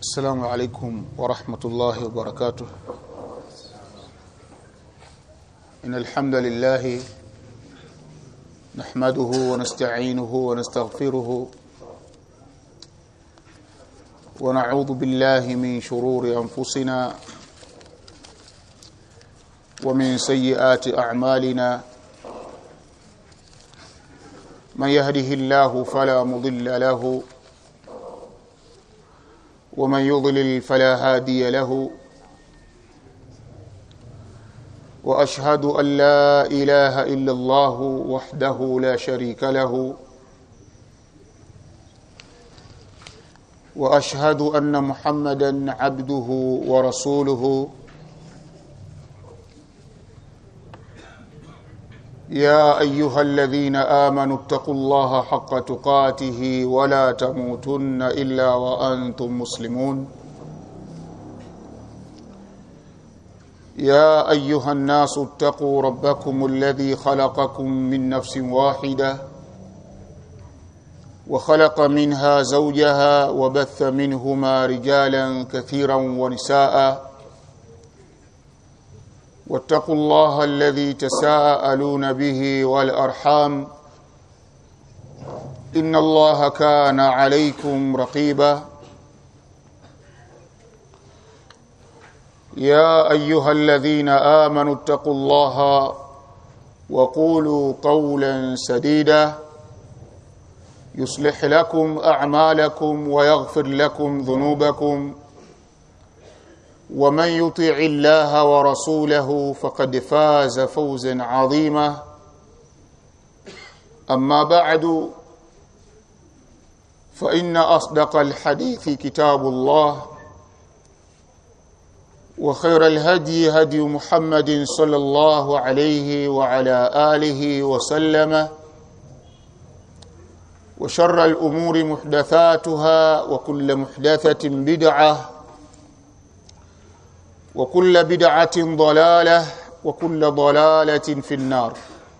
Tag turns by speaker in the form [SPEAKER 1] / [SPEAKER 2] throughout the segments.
[SPEAKER 1] السلام عليكم ورحمة الله وبركاته إن الحمد لله نحمده ونستعينه ونستغفره ونعوذ بالله من شرور أنفسنا ومن سيئات أعمالنا من يهده الله فلا مضل له ومن يضلل فلا هادي له واشهد ان لا اله الا الله وحده لا شريك له واشهد ان محمدا عبده ورسوله يا ايها الذين امنوا اتقوا الله حق تقاته ولا تموتن الا وانتم مسلمون يا ايها الناس اتقوا ربكم الذي خلقكم من نفس واحده وخلق منها زوجها وبث منهما رجالا كثيرا ونساء واتقوا الله الذي تساءلون به والارحام ان الله كان عليكم رقيبا يا ايها الذين امنوا اتقوا الله وقولوا قولا سديدا يصلح لكم اعمالكم ويغفر لكم ذنوبكم ومن يطع الله ورسوله فقد فاز فوزا عظيما اما بعد فان اصدق الحديث كتاب الله وخير الهدي هدي محمد صلى الله عليه وعلى اله وسلم وشر الامور محدثاتها وكل محدثه بدعه وكل بدعة ضلالة وكل ضلالة في النار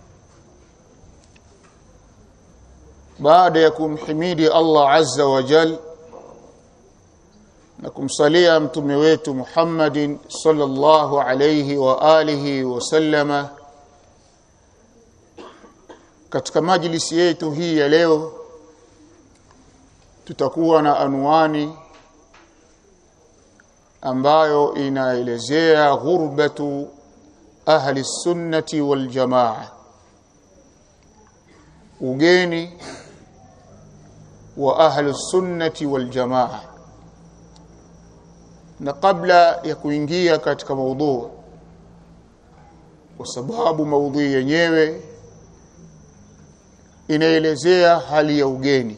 [SPEAKER 1] baada ya kumhimidi Allah azza wa jal na kumsalia mtume wetu Muhammadin sallallahu alayhi wa alihi wa sallama katika majlisi yetu hii ya leo tutakuwa na anwani ambayo inaelezea ghurbatu ahli sunnati wal jamaa ugeni wa ahli sunnati wal jamaa na kabla ya kuingia katika maudhu kwa sababu maudhui yenyewe inaelezea hali ya ugeni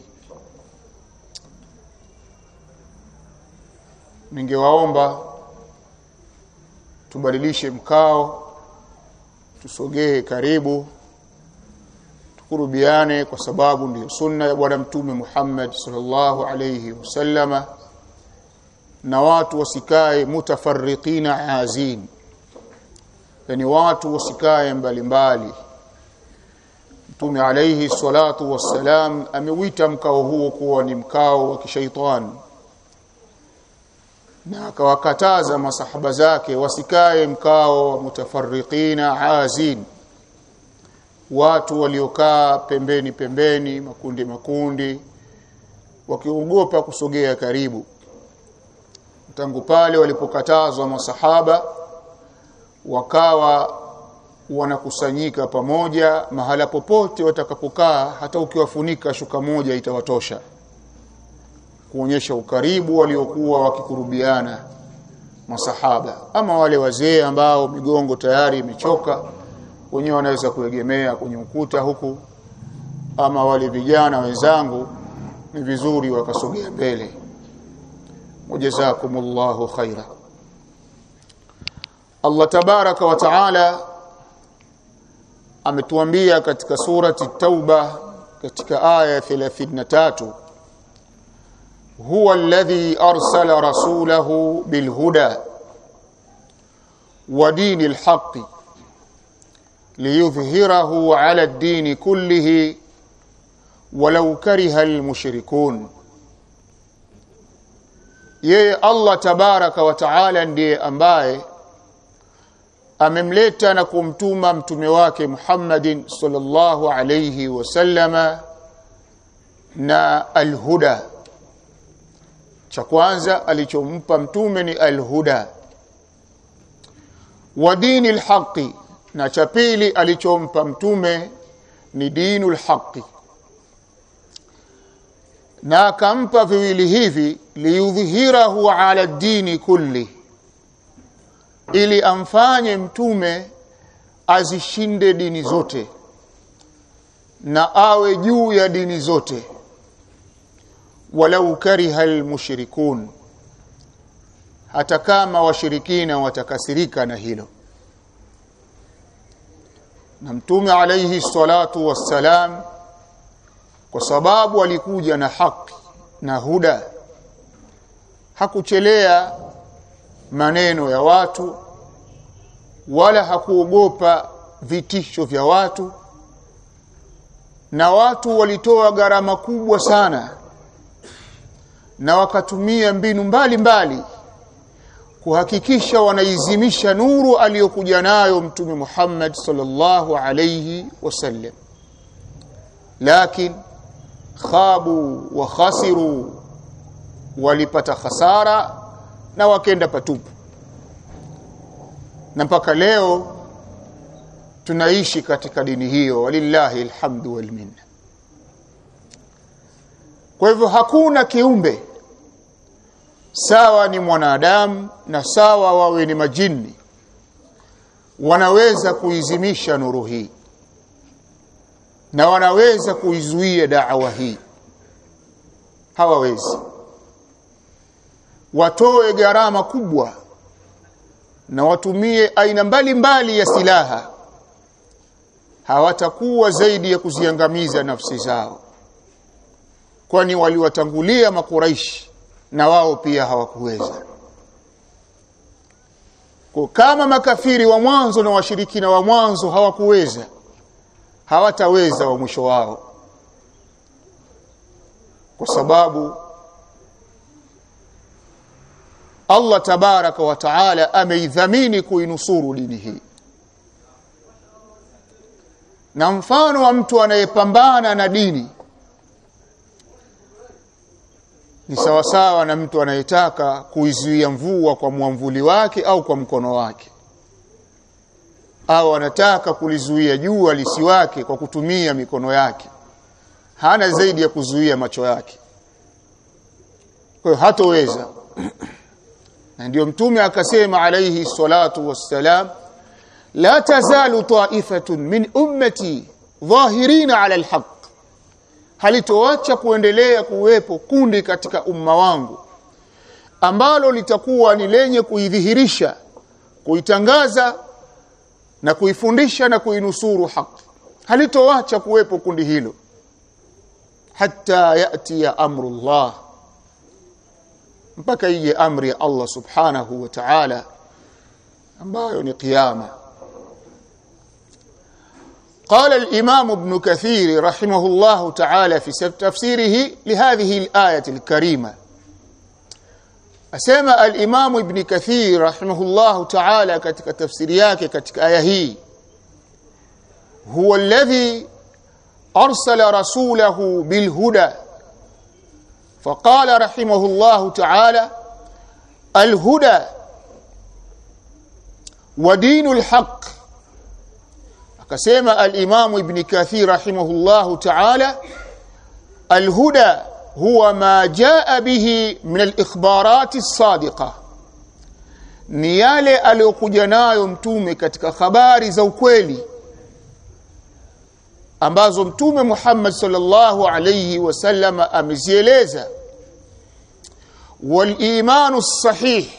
[SPEAKER 1] ningewaomba tubadilishe mkao tusogee karibu tukurubiane kwa sababu ndiyo sunna ya bwana mtume Muhammad sallallahu alayhi wasallama na watu wasikae mutafarriqina azin yani watu wasikae mbalimbali mtume alayhi salatu wassalam amewita mkao huo kuwa ni mkao wa kishaitani na akawakataza masahaba zake wasikae mkao wa mutafarriqina azin watu waliokaa pembeni pembeni makundi makundi wakiogopa kusogea karibu tangu pale walipokatazwa masahaba wakawa wanakusanyika pamoja mahala popote watakapokaa hata ukiwafunika shuka moja itawatosha kuonyesha ukaribu waliokuwa wakikurubiana masahaba ama wale wazee ambao migongo tayari imechoka wenyewe wanaweza kuegemea kwenye ukuta huku ama wale vijana wenzangu ni vizuri wakasogea mbele wajazakumullahu khaira Allah tabaraka wa taala ametuambia katika surati tauba katika aya 33 هو الذي أرسل رسوله بالهدى ودين الحق ليظهره على الدين كله ولو كره المشركون yeye Allah tabaraka wa taala ndiye ambaye amemleta na kumtuma mtume wake Muhammadin sallallahu alayhi wasallama na alhuda cha kwanza alichompa mtume ni alhuda wa dini alhaqi na cha pili alichompa mtume ni dinul haqi na akampa viwili hivi liyudhhirahu ala dini kulli ili amfanye mtume azishinde dini zote na awe juu ya dini zote walau kariha almushrikun hata kama washirikina watakasirika na hilo na mtume alayhi salatu wassalam kwa sababu alikuja na haki na huda hakuchelea maneno ya watu wala hakuogopa vitisho vya watu na watu walitoa gharama kubwa sana na wakatumia mbinu mbalimbali mbali, kuhakikisha wanaizimisha nuru aliyokuja nayo mtume Muhammad sallallahu alayhi wasallam lakini khabu wa khasiru walipata khasara na wakenda patupu na mpaka leo tunaishi katika dini hiyo walillahi alhamdu wal minna kwa hivyo hakuna kiumbe sawa ni mwanadamu na sawa wawe ni majini wanaweza kuizimisha nuru hii na wanaweza kuizuia da'wa hii hawawezi watoe gharama kubwa na watumie aina mbalimbali ya silaha hawatakuwa zaidi ya kuziangamiza nafsi zao kwani waliwatangulia makuraishi na wao pia hawakuweza kwa kama makafiri wa mwanzo na washirikina wa mwanzo hawakuweza hawataweza wa mwisho wao kwa sababu Allah tabaraka wa taala ameidhamini kuinusuru dini hii na mfano wa mtu anayepambana na dini ni sawasawa na mtu anayetaka kuizuia mvua kwa mwamvuli wake au kwa mkono wake au anataka kulizuia jua lisiwake kwa kutumia mikono yake hana zaidi ya kuzuia macho yake kwa hiyo hatoweza na ndio mtume akasema alayhi salatu wassalam la tazalu ta'ifatun min ummati dhahirina ala alhaq halitoacha kuendelea kuwepo kundi katika umma wangu ambalo litakuwa ni lenye kuidhihirisha kuitangaza na kuifundisha na kuinusuru haki halitoacha kuwepo kundi hilo hatta yati ya amrullah mpaka ije amri ya Allah subhanahu wa ta'ala ambayo ni kiyama قال الإمام ابن كثير رحمه الله تعالى في تفسيره لهذه الآية الكريمة أسمى الإمام ابن كثير رحمه الله تعالى كتك تفسيرياك كتك آية هي هو الذي أرسل رسوله بالهدى فقال رحمه الله تعالى الهدى ودين الحق akasema al-Imam Ibn Kathir rahimahullahu ta'ala al-huda huwa ma jaa bihi min al-ikhbarat as-sadiqa ni yale aliyokuja nayo mtume katika habari za ukweli ambazo mtume Muhammad sallallahu alayhi wasallam amezieleza wal imanu sahih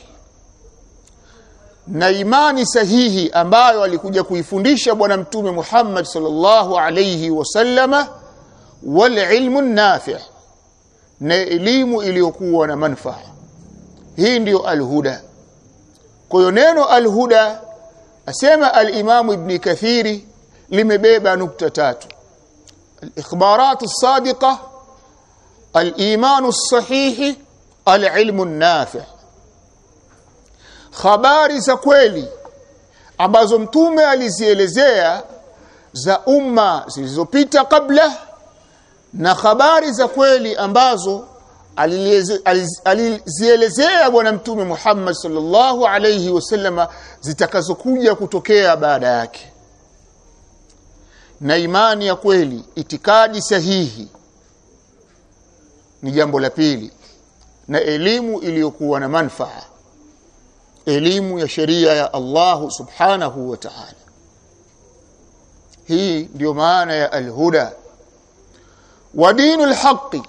[SPEAKER 1] na imani sahihi ambayo alikuja kuifundisha bwana mtume Muhammad sallallahu alayhi wasallama wal ilmu nafi' na elimu iliyokuwa na manufaa hii ndiyo alhuda kwa hiyo neno alhuda asema al-Imam Ibn Kathiri limebeba nukta tatu al-ikhbarat as-sadiqa al-iman as-sahih alilmu nafi habari za kweli ambazo mtume alizielezea za umma zilizopita kabla na habari za kweli ambazo alizielezea bwana mtume Muhammad sallallahu alayhi wasallama zitakazokuja kutokea baada yake na imani ya kweli itikadi sahihi ni jambo la pili na elimu iliyokuwa na manfaa elimu ya sheria ya Allah subhanahu wa ta'ala hii ndio maana ya alhuda wa dinul haqqi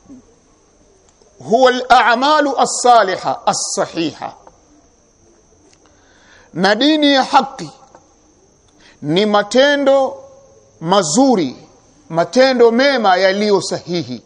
[SPEAKER 1] huwa al-a'malu as-saliha as-sahiha na dini ya haki ni matendo mazuri matendo mema yaliyo sahihi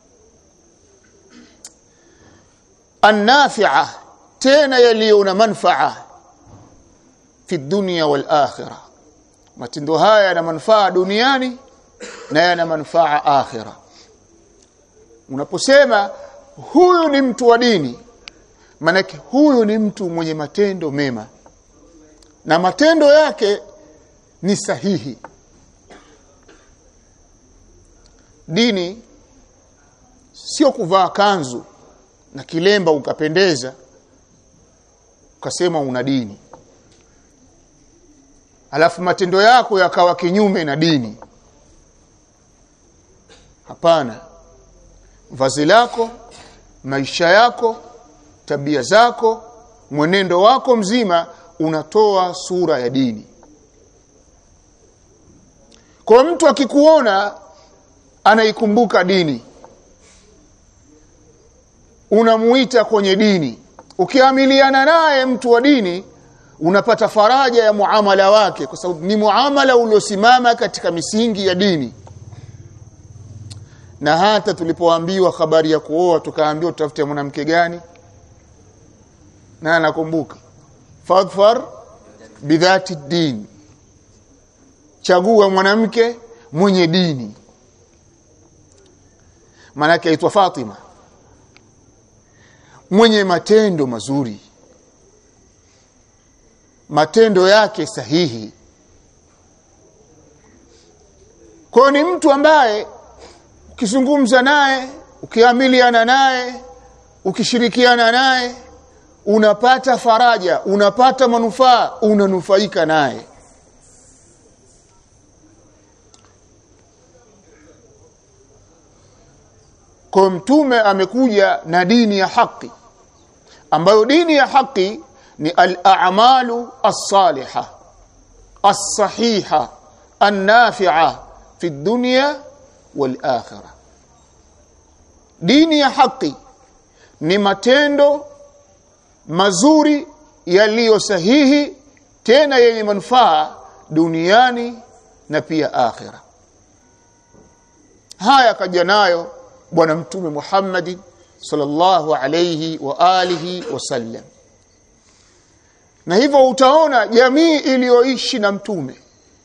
[SPEAKER 1] annafi'a tena yaliyo na manfaa fi dunya wal akhirah matendo haya yana manufaa duniani na yana manufaa akhira unaposema huyu ni mtu wa dini manake huyu ni mtu mwenye matendo mema na matendo yake ni sahihi dini sio kuvaa kanzu na kilemba ukapendeza ukasema una dini alafu matendo yako yakawa kinyume na dini hapana vazi lako maisha yako tabia zako mwenendo wako mzima unatoa sura ya dini kwa mtu akikuona anaikumbuka dini unamuita kwenye dini ukiamiliana naye mtu wa dini unapata faraja ya muamala wake kwa sababu ni muamala uliosimama katika misingi ya dini na hata tulipoambiwa habari ya kuoa tukaambiwa tutafute mwanamke gani na nakumbuka fadfar bidhati din chagua mwanamke mwenye dini maanake aitwa Fatima mwenye matendo mazuri matendo yake sahihi kwa ni mtu ambaye ukizungumza naye ukiamiliana naye ukishirikiana naye unapata faraja unapata manufaa unanufaika naye kwa mtume amekuja na dini ya haki ambayo dini ya haki ni al-a'malu as-saliha as-sahiha an-nafi'a fi dunya wal akhirah dini ya haki ni matendo mazuri yaliyo sahihi tena yenye manufaa duniani na pia akhira haya kaja nayo bwana mtume Muhammad sallallahu alayhi wa alihi wasallam na hivyo utaona jamii iliyoishi na mtume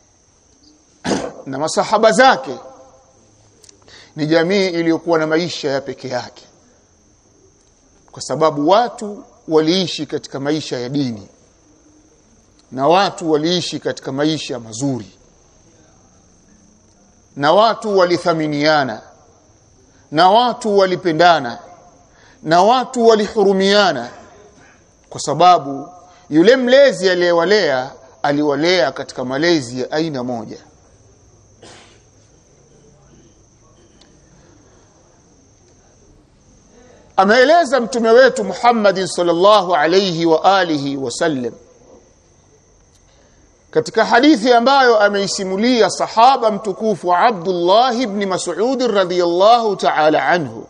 [SPEAKER 1] na masahaba zake ni jamii iliyokuwa na maisha ya peke yake kwa sababu watu waliishi katika maisha ya dini na watu waliishi katika maisha mazuri na watu walithaminiana na watu walipendana na watu walihurumiana kwa sababu yule mlezi aliyewalea aliwalea katika malezi ya aina moja ameeleza mtume wetu Muhammad sallallahu alayhi wa alihi wasallam katika hadithi ambayo ameisimulia sahaba mtukufu Abdullah ibn Mas'ud radhiyallahu ta'ala anhu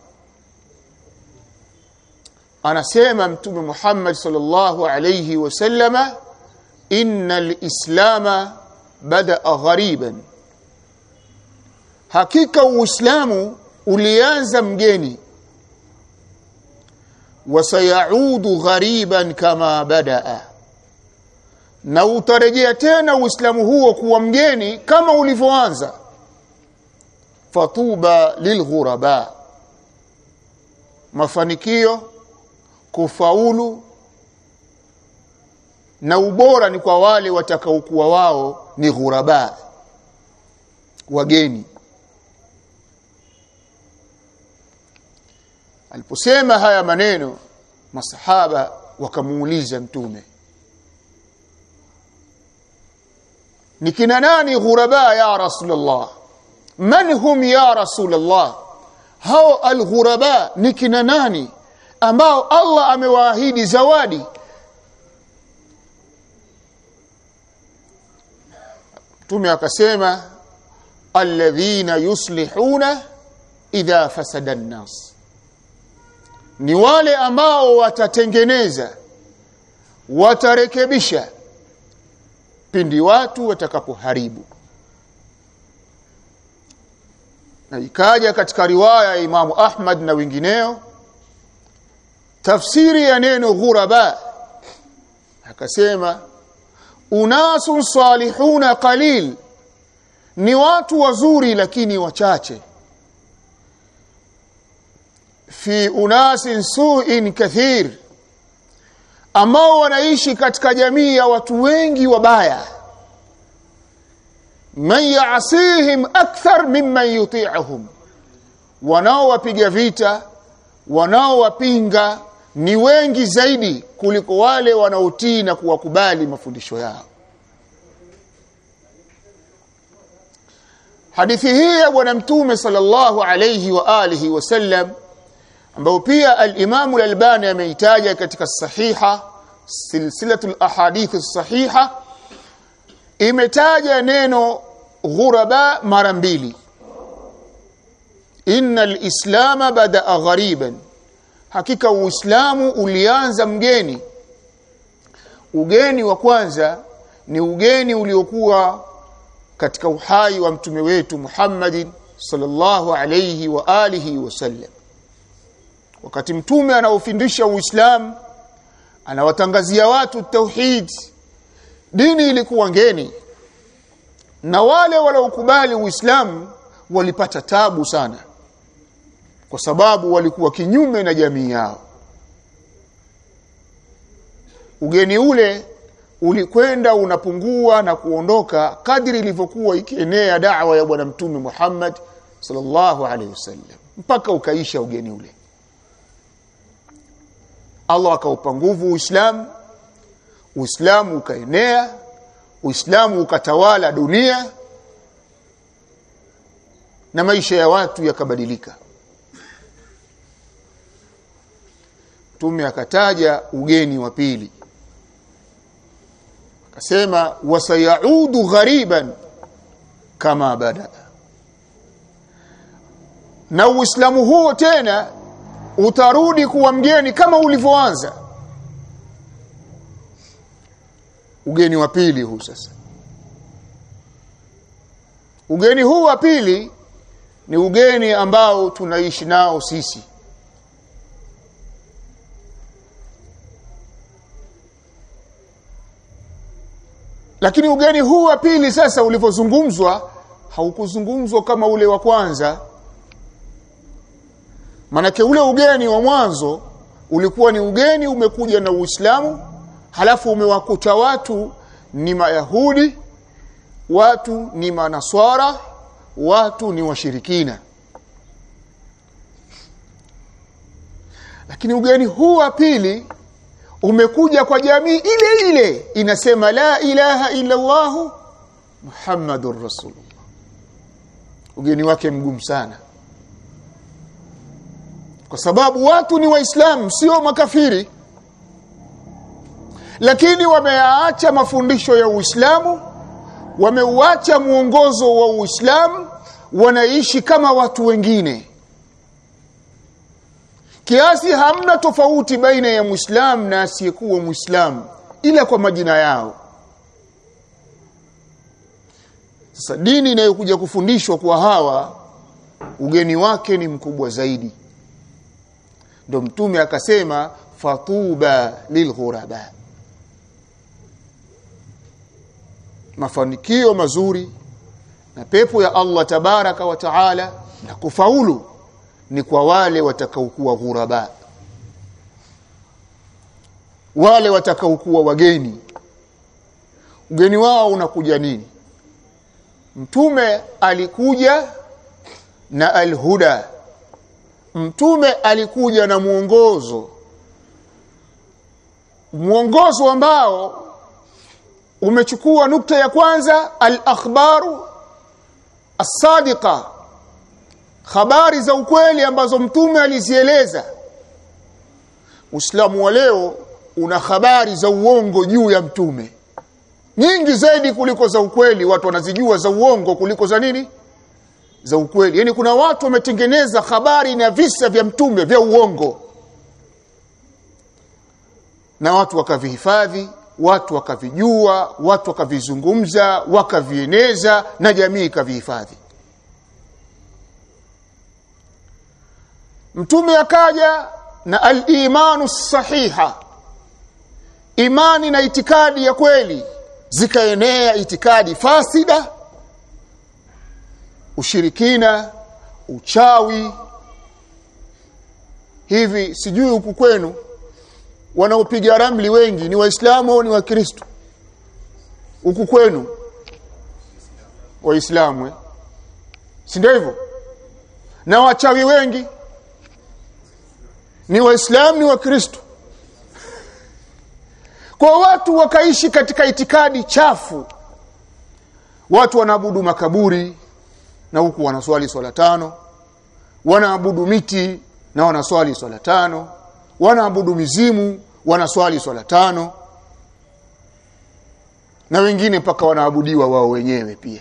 [SPEAKER 1] anasema mtume Muhammad sallallahu alayhi wasallama innal islama bada'a ghariban hakika uislamu ulianza mgeni wasayaudu ghariban kama badaa na utarejea tena uislamu huo kuwa mgeni kama ulivyoanza fatuba lilghuraba mafanikio kufaulu na ubora ni kwa wale watakaokuwa wao ni ghuraba wageni aliposema haya maneno masahaba wakamuuliza mtume ni kina nani ghuraba ya rasulullah man hum ya rasulullah hao alghuraba ni kina nani ambao Allah amewaahidi zawadi Mtume akasema alladhina yuslihuna idha fasada an-nas ni wale ambao watatengeneza watarekebisha pindi watu watakapoharibu na ikaja katika riwaya ya Imamu Ahmad na wengineo tafsiri ya neno ghuraba akasema unasun salihuna qalil ni watu wazuri lakini wachache fi unasin su'in kathir ambao wanaishi katika jamii ya watu wengi wabaya man ya'sihim akthar mimman yuti'uhum wanaowapiga vita wanaowapinga ni wengi zaidi kuliko wale wanaotii na kuwakubali mafundisho yao hadithi hii ya bwana mtume sallallahu alayhi wa alihi wasallam ambao pia al-Imam al-Albani ameitaja katika sahiha silsilatul ahadith sahiha imetaja neno ghuraba mara mbili innal islama bada ghariban hakika uislamu ulianza mgeni ugeni wa kwanza ni ugeni uliokuwa katika uhai wa mtume wetu Muhammadin sallallahu alayhi wa alihi wasallam wakati mtume anaofundisha uislamu anawatangazia watu tauhid dini ilikuwa ngeni na wale waliokubali uislamu walipata tabu sana kwa sababu walikuwa kinyume na jamii yao ugeni ule ulikwenda unapungua na kuondoka kadri ilivyokuwa ikienea da'wa ya bwana mtume Muhammad sallallahu alaihi wasallam mpaka ukaisha ugeni ule Allah akaupa nguvu Uislamu Uislamu ukaenea Uislamu ukatawala dunia na maisha ya watu yakabadilika Mtume akataja ugeni wa pili akasema wasayaudu ghariban kama bada na uislamu huo tena utarudi kuwa mgeni kama ulivyoanza ugeni wa pili huu sasa ugeni huu wa pili ni ugeni ambao tunaishi nao sisi lakini ugeni huu wa pili sasa ulivyozungumzwa haukuzungumzwa kama ule wa kwanza manake ule ugeni wa mwanzo ulikuwa ni ugeni umekuja na Uislamu halafu umewakuta watu ni mayahudi watu ni manaswara watu ni washirikina lakini ugeni huu wa pili umekuja kwa jamii ile ile inasema la ilaha illa Allah Muhammadur Rasulullah ugeni wake mgumu sana kwa sababu watu ni waislamu sio makafiri lakini wameyaacha mafundisho ya Uislamu wameuacha mwongozo wa Uislamu wanaishi kama watu wengine kiasi hamna tofauti baina ya Muislamu na asiyekuwa Muislamu ila kwa majina yao sasa dini inayokuja kufundishwa kwa hawa ugeni wake ni mkubwa zaidi ndo mtume akasema fatuba lilghuraba mafanikio mazuri na pepo ya Allah tabaraka wa taala na kufaulu ni kwa wale watakaokuwa ghuraba wale watakaokuwa wageni ugeni wao unakuja nini mtume alikuja na alhuda mtume alikuja na mwongozo mwongozo ambao umechukua nukta ya kwanza al-akhbaru as-sadiqa habari za ukweli ambazo mtume alizieleza Uislamu wa leo una habari za uongo juu ya mtume nyingi zaidi kuliko za ukweli watu wanazijua za uongo kuliko za nini za ukweli yani kuna watu wametengeneza habari na visa vya mtume vya uongo na watu wakavihifadhi watu wakavijua watu wakavizungumza wakavieneza na jamii ikavihifadhi mtume akaja na al-imanu sahiha imani na itikadi ya kweli zikaenea itikadi fasida ushirikina uchawi hivi sijui huku kwenu wanaopiga ramli wengi ni waislamu au ni wakristo huku kwenu waislamu eh? si ndio hivyo na wachawi wengi ni waislamu ni wakristo kwa watu wakaishi katika itikadi chafu watu wanaabudu makaburi na huku wanaswali swala tano wanaabudu miti na wanaswali swala tano wanaabudu mizimu wanaswali swala tano na wengine mpaka wanaabudiwa wao wenyewe pia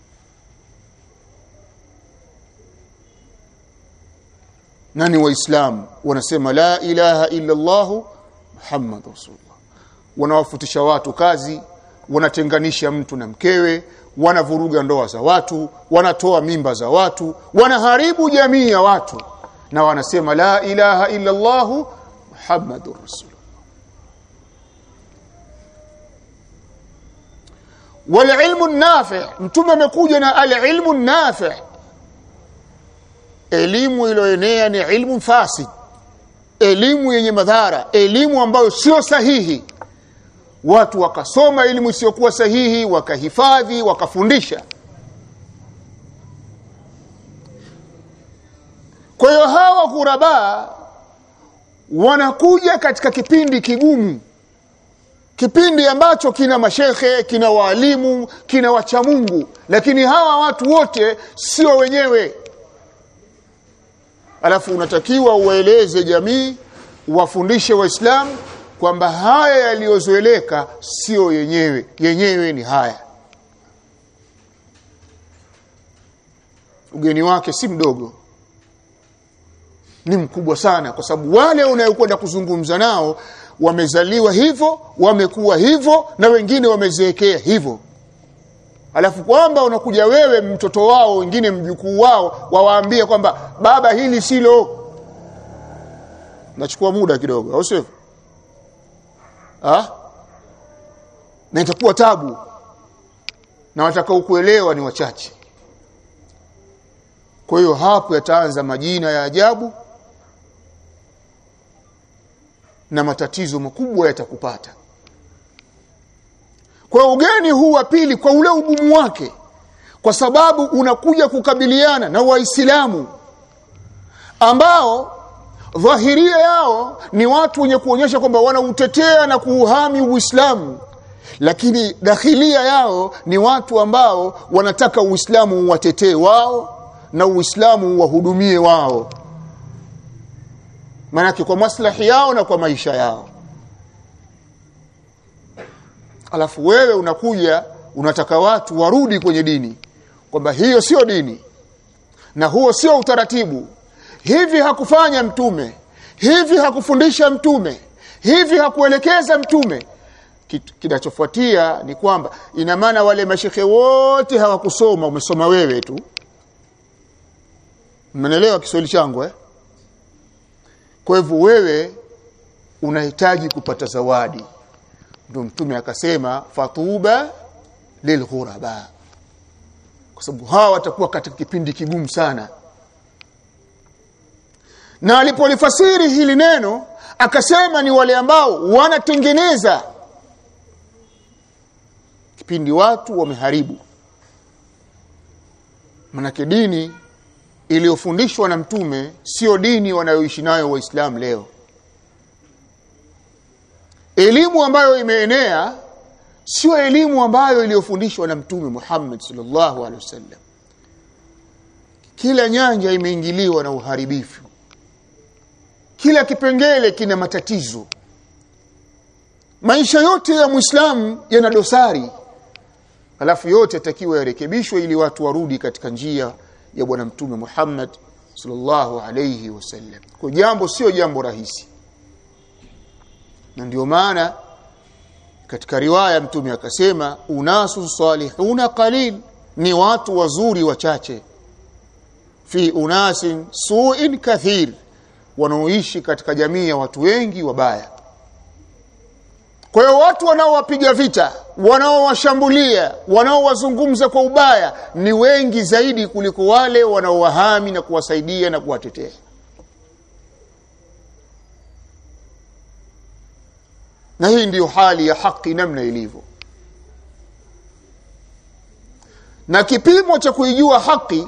[SPEAKER 1] nani waislamu wanasema la ilaha illa Allah Muhammad rasulullah wanawafutisha watu kazi wanatenganisha mtu na mkewe wanavuruga ndoa za watu wanatoa mimba za watu wanaharibu jamii ya watu na wanasema la ilaha illa Allah Muhammadur rasulullah والعلم النافع mtume amekuja na al-ilmu nafi' elimu iliyoenea ni ilmu fasid elimu yenye madhara elimu ambayo sio sahihi watu wakasoma elimu isiyokuwa sahihi wakahifadhi wakafundisha kwa hiyo hawa ghuraba wanakuja katika kipindi kigumu kipindi ambacho kina mashekhe kina waalimu kina wachamungu lakini hawa watu wote sio wenyewe alafu unatakiwa uwaeleze jamii wafundishe waislamu kwamba haya yaliyozoeleka sio yenyewe yenyewe ni haya ugeni wake si mdogo ni mkubwa sana kwa sababu wale unayokwenda kuzungumza nao wamezaliwa hivyo wamekuwa hivyo na wengine wamezeekea hivyo alafu kwamba unakuja wewe mtoto wao wengine mjukuu wao wawaambie kwamba baba hili silo nachukua muda kidogo au sivyo ah na itakuwa tabu na watakao kuelewa ni wachache kwa hiyo hapo yataanza majina ya ajabu na matatizo makubwa yatakupata kwa ugeni huu wa pili kwa ule ugumu wake kwa sababu unakuja kukabiliana na waislamu ambao dhahiria yao ni watu wenye kuonyesha kwamba wanautetea na kuuhami uislamu lakini dakhilia yao ni watu ambao wanataka uislamu uwatetee wao na uislamu uwahudumie wao maanake kwa maslahi yao na kwa maisha yao alafu wewe unakuja unataka watu warudi kwenye dini kwamba hiyo sio dini na huo sio utaratibu hivi hakufanya mtume hivi hakufundisha mtume hivi hakuelekeza mtume kinachofuatia ni kwamba ina maana wale mashekhe wote hawakusoma umesoma wewe tu mnaelewa Kiswahili changu eh kwa hivyo wewe unahitaji kupata zawadi ndio mtume akasema fatuba lilghuraba kwa sababu hawa watakuwa katika kipindi kigumu sana na alipolifasiri hili neno akasema ni wale ambao wanatengeneza kipindi watu wameharibu manake dini iliyofundishwa na mtume sio dini wanayoishi nayo waislamu leo elimu ambayo imeenea sio elimu ambayo iliyofundishwa na mtume Muhammad sallallahu alaihi wasallam kila nyanja imeingiliwa na uharibifu kila kipengele kina matatizo maisha yote ya muislamu yana dosari alafu yote yatakiwa yarekebishwe ili watu warudi katika njia ya bwana mtume Muhammad sallallahu alayhi wasallam kwa jambo sio jambo rahisi na ndio maana katika riwaya mtume akasema unasu salihuna qalil ni watu wazuri wachache fi unasin su'in kathir wanaoishi katika jamii ya watu wengi wabaya kwa hiyo watu wanaowapiga vita wanaowashambulia wanaowazungumza kwa ubaya ni wengi zaidi kuliko wale wanaowahami na kuwasaidia na kuwatetea na hii ndiyo hali ya haki namna ilivyo na kipimo cha kuijua haki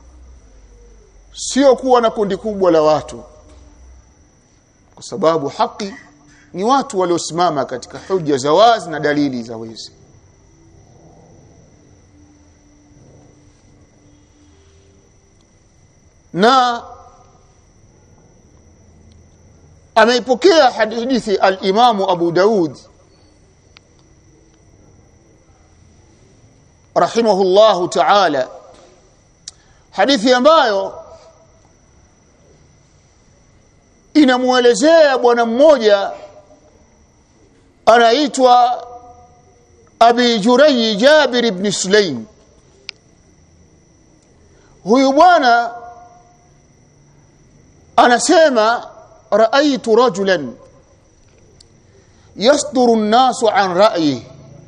[SPEAKER 1] sio kuwa na kundi kubwa la watu kwa sababu haki ni watu waliosimama katika hujja za wazi na dalili za wazi na ameipokea hadithi al-Imam Abu Daud rahimahullahu ta'ala hadithi ambayo inamuelezea bwana mmoja anaitwa Abi Juray Jabir ibn Sulaim huyu bwana anasema raaitu rajulan yasduru an-nasu an ra'yihi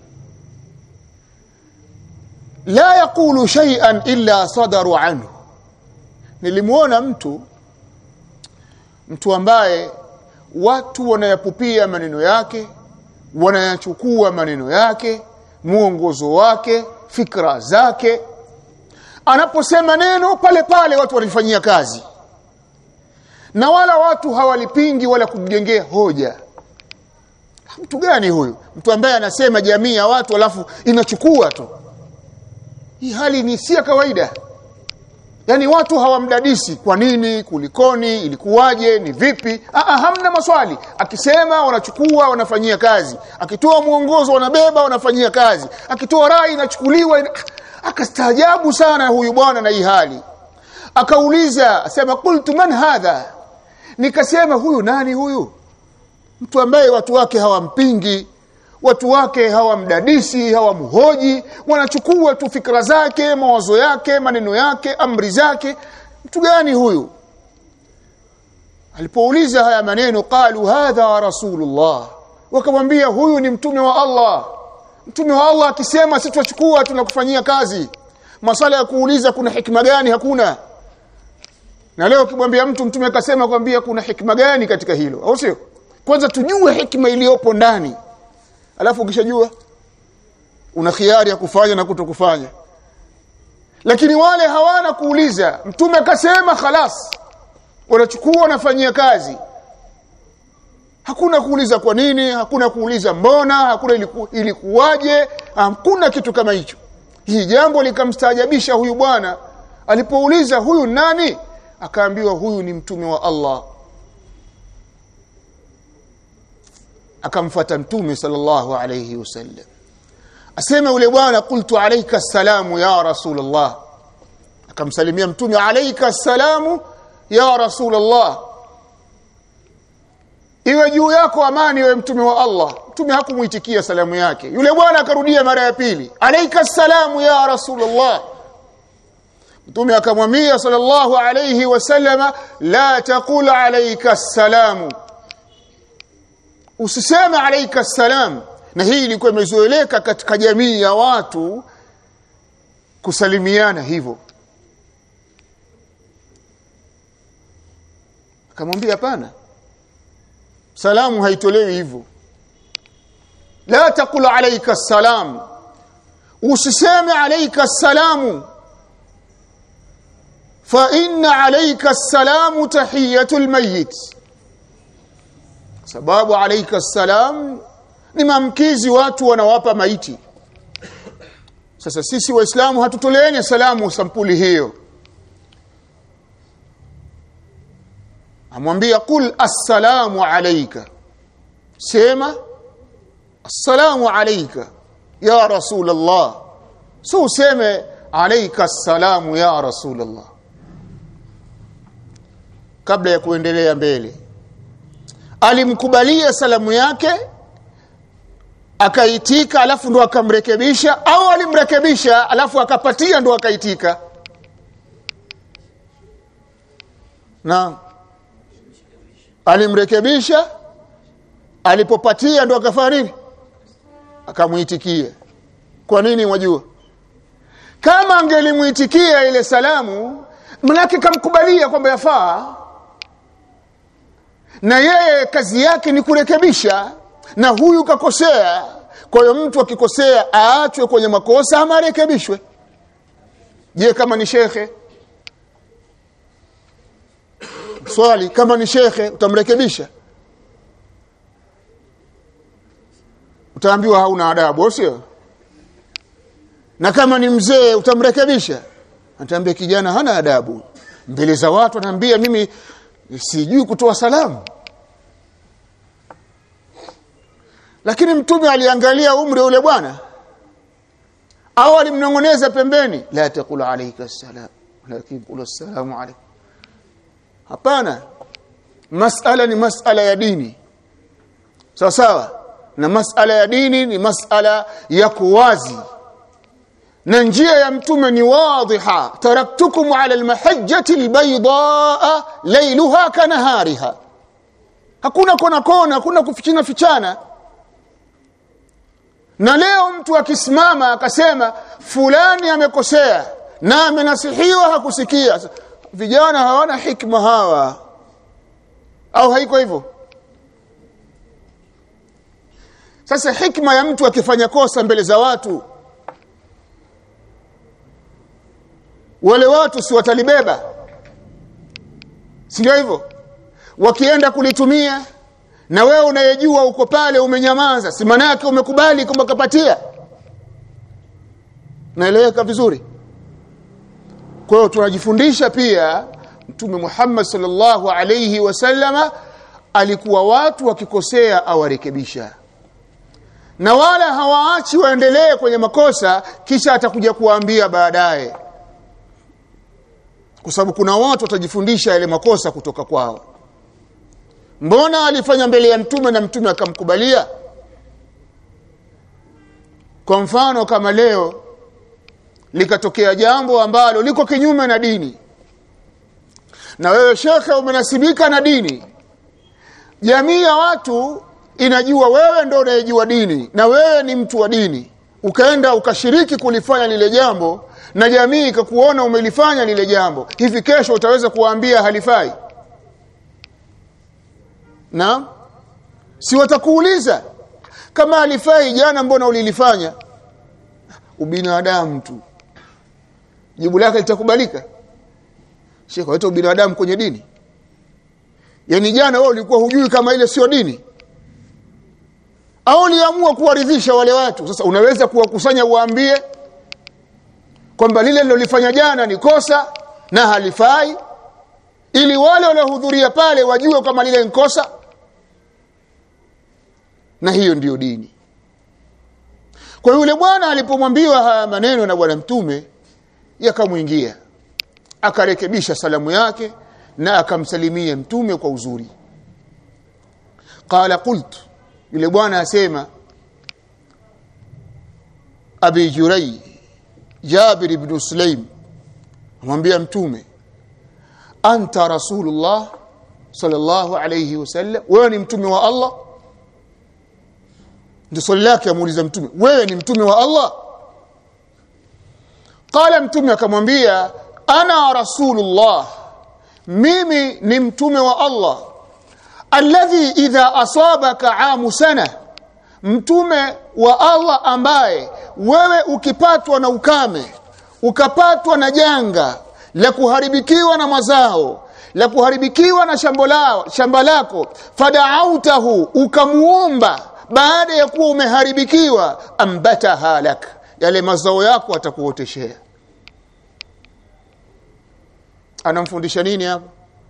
[SPEAKER 1] la yaqulu shay'an illa sadaru anhu nilimuona mtu mtu ambaye watu wanayapupia maneno yake wanayachukua maneno yake mwongozo wake fikra zake anaposema neno pale pale watu wanalifanyia kazi na wala watu hawalipingi wala kumjengea hoja mtu gani huyu mtu ambaye anasema jamii ya watu alafu inachukua tu hii hali ni si ya kawaida yaani watu hawamdadisi kwa nini kulikoni ilikuwaje ni vipi Aa, hamna maswali akisema wanachukua wanafanyia kazi akitoa mwongozo wanabeba wanafanyia kazi akitoa rai inachukuliwa ina... akastaajabu sana huyu bwana na hii hali akauliza asema qultu man hadha nikasema huyu nani huyu mtu ambaye watu wake hawampingi watu wake hawamdadisi hawamhoji wanachukua tu fikra zake mawazo yake maneno yake amri zake mtu gani huyu alipouliza haya maneno qalu hadha rasulullah wakamwambia huyu ni mtume wa Allah mtume wa Allah akisema sisi tuchukua tunakufanyia kazi masala ya kuuliza kuna hikma gani hakuna na leo ukimwambia mtu mtume akasema kwambia kuna hikma gani katika hilo au sio kwanza tujue hikma iliyopo ndani alafu ukishajua una khiari ya kufanya na kutokufanya lakini wale hawana kuuliza mtume akasema khalas wanachukua wanafanyia kazi hakuna kuuliza kwa nini hakuna kuuliza mbona hakuna iliku, ilikuwaje hakuna kitu kama hicho hii jambo likamstaajabisha huyu bwana alipouliza huyu nani akaambiwa huyu ni mtume wa Allah akamfuata mtume sallallahu alayhi wasallam asema yule bwana qultu alayka assalamu ya rasulullah akamsalimia mtume alayka assalamu ya rasulullah iwe juu yako amani iwe mtume wa Allah mtume hakumuitikia salamu yake yule bwana akarudia mara ya pili alayka assalamu ya rasulullah mtume akamwambia sallallahu alayhi wasallama la taqul alayka assalamu usiseme alayka salam na hii ilikuwa imezoeleka katika jamii ya watu kusalimiana hivyo akamwambia hapana salamu haitolewi hivyo la taqul alayka salam usiseme alayka salamu fa inna alayka salamu tahiyatul mayyit sababu alayka salam ni mamkizi watu wanawapa maiti sasa sisi waislamu hatutoleeni salamu sampuli hiyo amwambia qul assalamu alayka sema assalamu alayka ya rasul allah so useme alayka assalamu ya rasul allah kabla ya kuendelea mbele alimkubalia salamu yake akaitika alafu ndo akamrekebisha au alimrekebisha alafu akapatia ndo akaitika na alimrekebisha alipopatia ndo akafanya nini akamuitikia kwa nini mwajua kama angelimuitikia ile salamu manake kamkubalia kwamba yafaa na yeye kazi yake ni kurekebisha na huyu kakosea kwa hiyo mtu akikosea aachwe kwenye makosa ama arekebishwe je kama ni shekhe swali kama ni shekhe utamrekebisha utaambiwa hauna adabu sio na kama ni mzee utamrekebisha ataambia kijana hana adabu mbele za watu anaambia mimi sijui kutoa salamu lakini mtume aliangalia umri ule bwana au alimnongoneza pembeni la taqul alayka salam lakini qul assalamu alaykum hapana masala ni masala ya dini sawa sawa na masala ya dini ni masala ya kuwazi na njia ya mtume ni wadhiha taraktukum ala almahajjati albaydaa laylaha kanahariha hakuna kona kona hakuna kufichana fichana na leo mtu akisimama akasema fulani amekosea na amenasihiwa hakusikia vijana hawana hikma hawa au haiko hivyo sasa hikma ya mtu akifanya kosa mbele za watu wale watu si watalibeba sio hivyo wakienda kulitumia na wewe unayejua uko pale umenyamaza si maana yake umekubali kwamba kapatia naeleweka vizuri kwa hiyo tunajifundisha pia mtume Muhammad sallallahu alayhi wasallama alikuwa watu wakikosea awarekebisha na wala hawaachi waendelee kwenye makosa kisha atakuja kuwaambia baadaye kwa sababu kuna watu watajifundisha yale makosa kutoka kwao mbona alifanya mbele ya mtume na mtume akamkubalia kwa mfano kama leo likatokea jambo ambalo liko kinyume na dini na wewe shekhe umenasibika na dini jamii ya watu inajua wewe ndo unayejua dini na wewe ni mtu wa dini ukaenda ukashiriki kulifanya lile jambo na jamii ikakuona umelifanya lile jambo hivi kesho utaweza kuwaambia halifai na si watakuuliza kama halifai jana mbona ulilifanya ubinadamu tu jibu lake litakubalika shekhe waita ubinadamu kwenye dini yaani jana wewe ulikuwa hujui kama ile sio dini au uliamua kuwaridhisha wale watu sasa unaweza kuwakusanya uwaambie kwamba lile lilolifanya jana ni kosa na halifai ili wale waliohudhuria pale wajue kama lile ni kosa na hiyo ndiyo dini kwa yule bwana alipomwambiwa haya maneno na bwana mtume yakamwingia akarekebisha salamu yake na akamsalimia mtume kwa uzuri qala qultu yule bwana asema abi jurai jabir ibn sulaim amwambia mtume anta rasulullah sallallahu alayhi wasallam wewe ni mtume wa Allah ndio swali lake amuuliza mtume wewe ni mtume wa Allah qala mtume akamwambia ana rasulullah mimi ni mtume wa Allah alladhi idha asabaka amu sana mtume wa Allah ambaye wewe ukipatwa na ukame ukapatwa na janga la kuharibikiwa na mazao la kuharibikiwa na shamba lao shamba lako fadaautahu ukamuomba baada ya kuwa umeharibikiwa ambata halak yale mazao yako atakuoteshea anamfundisha nini hapa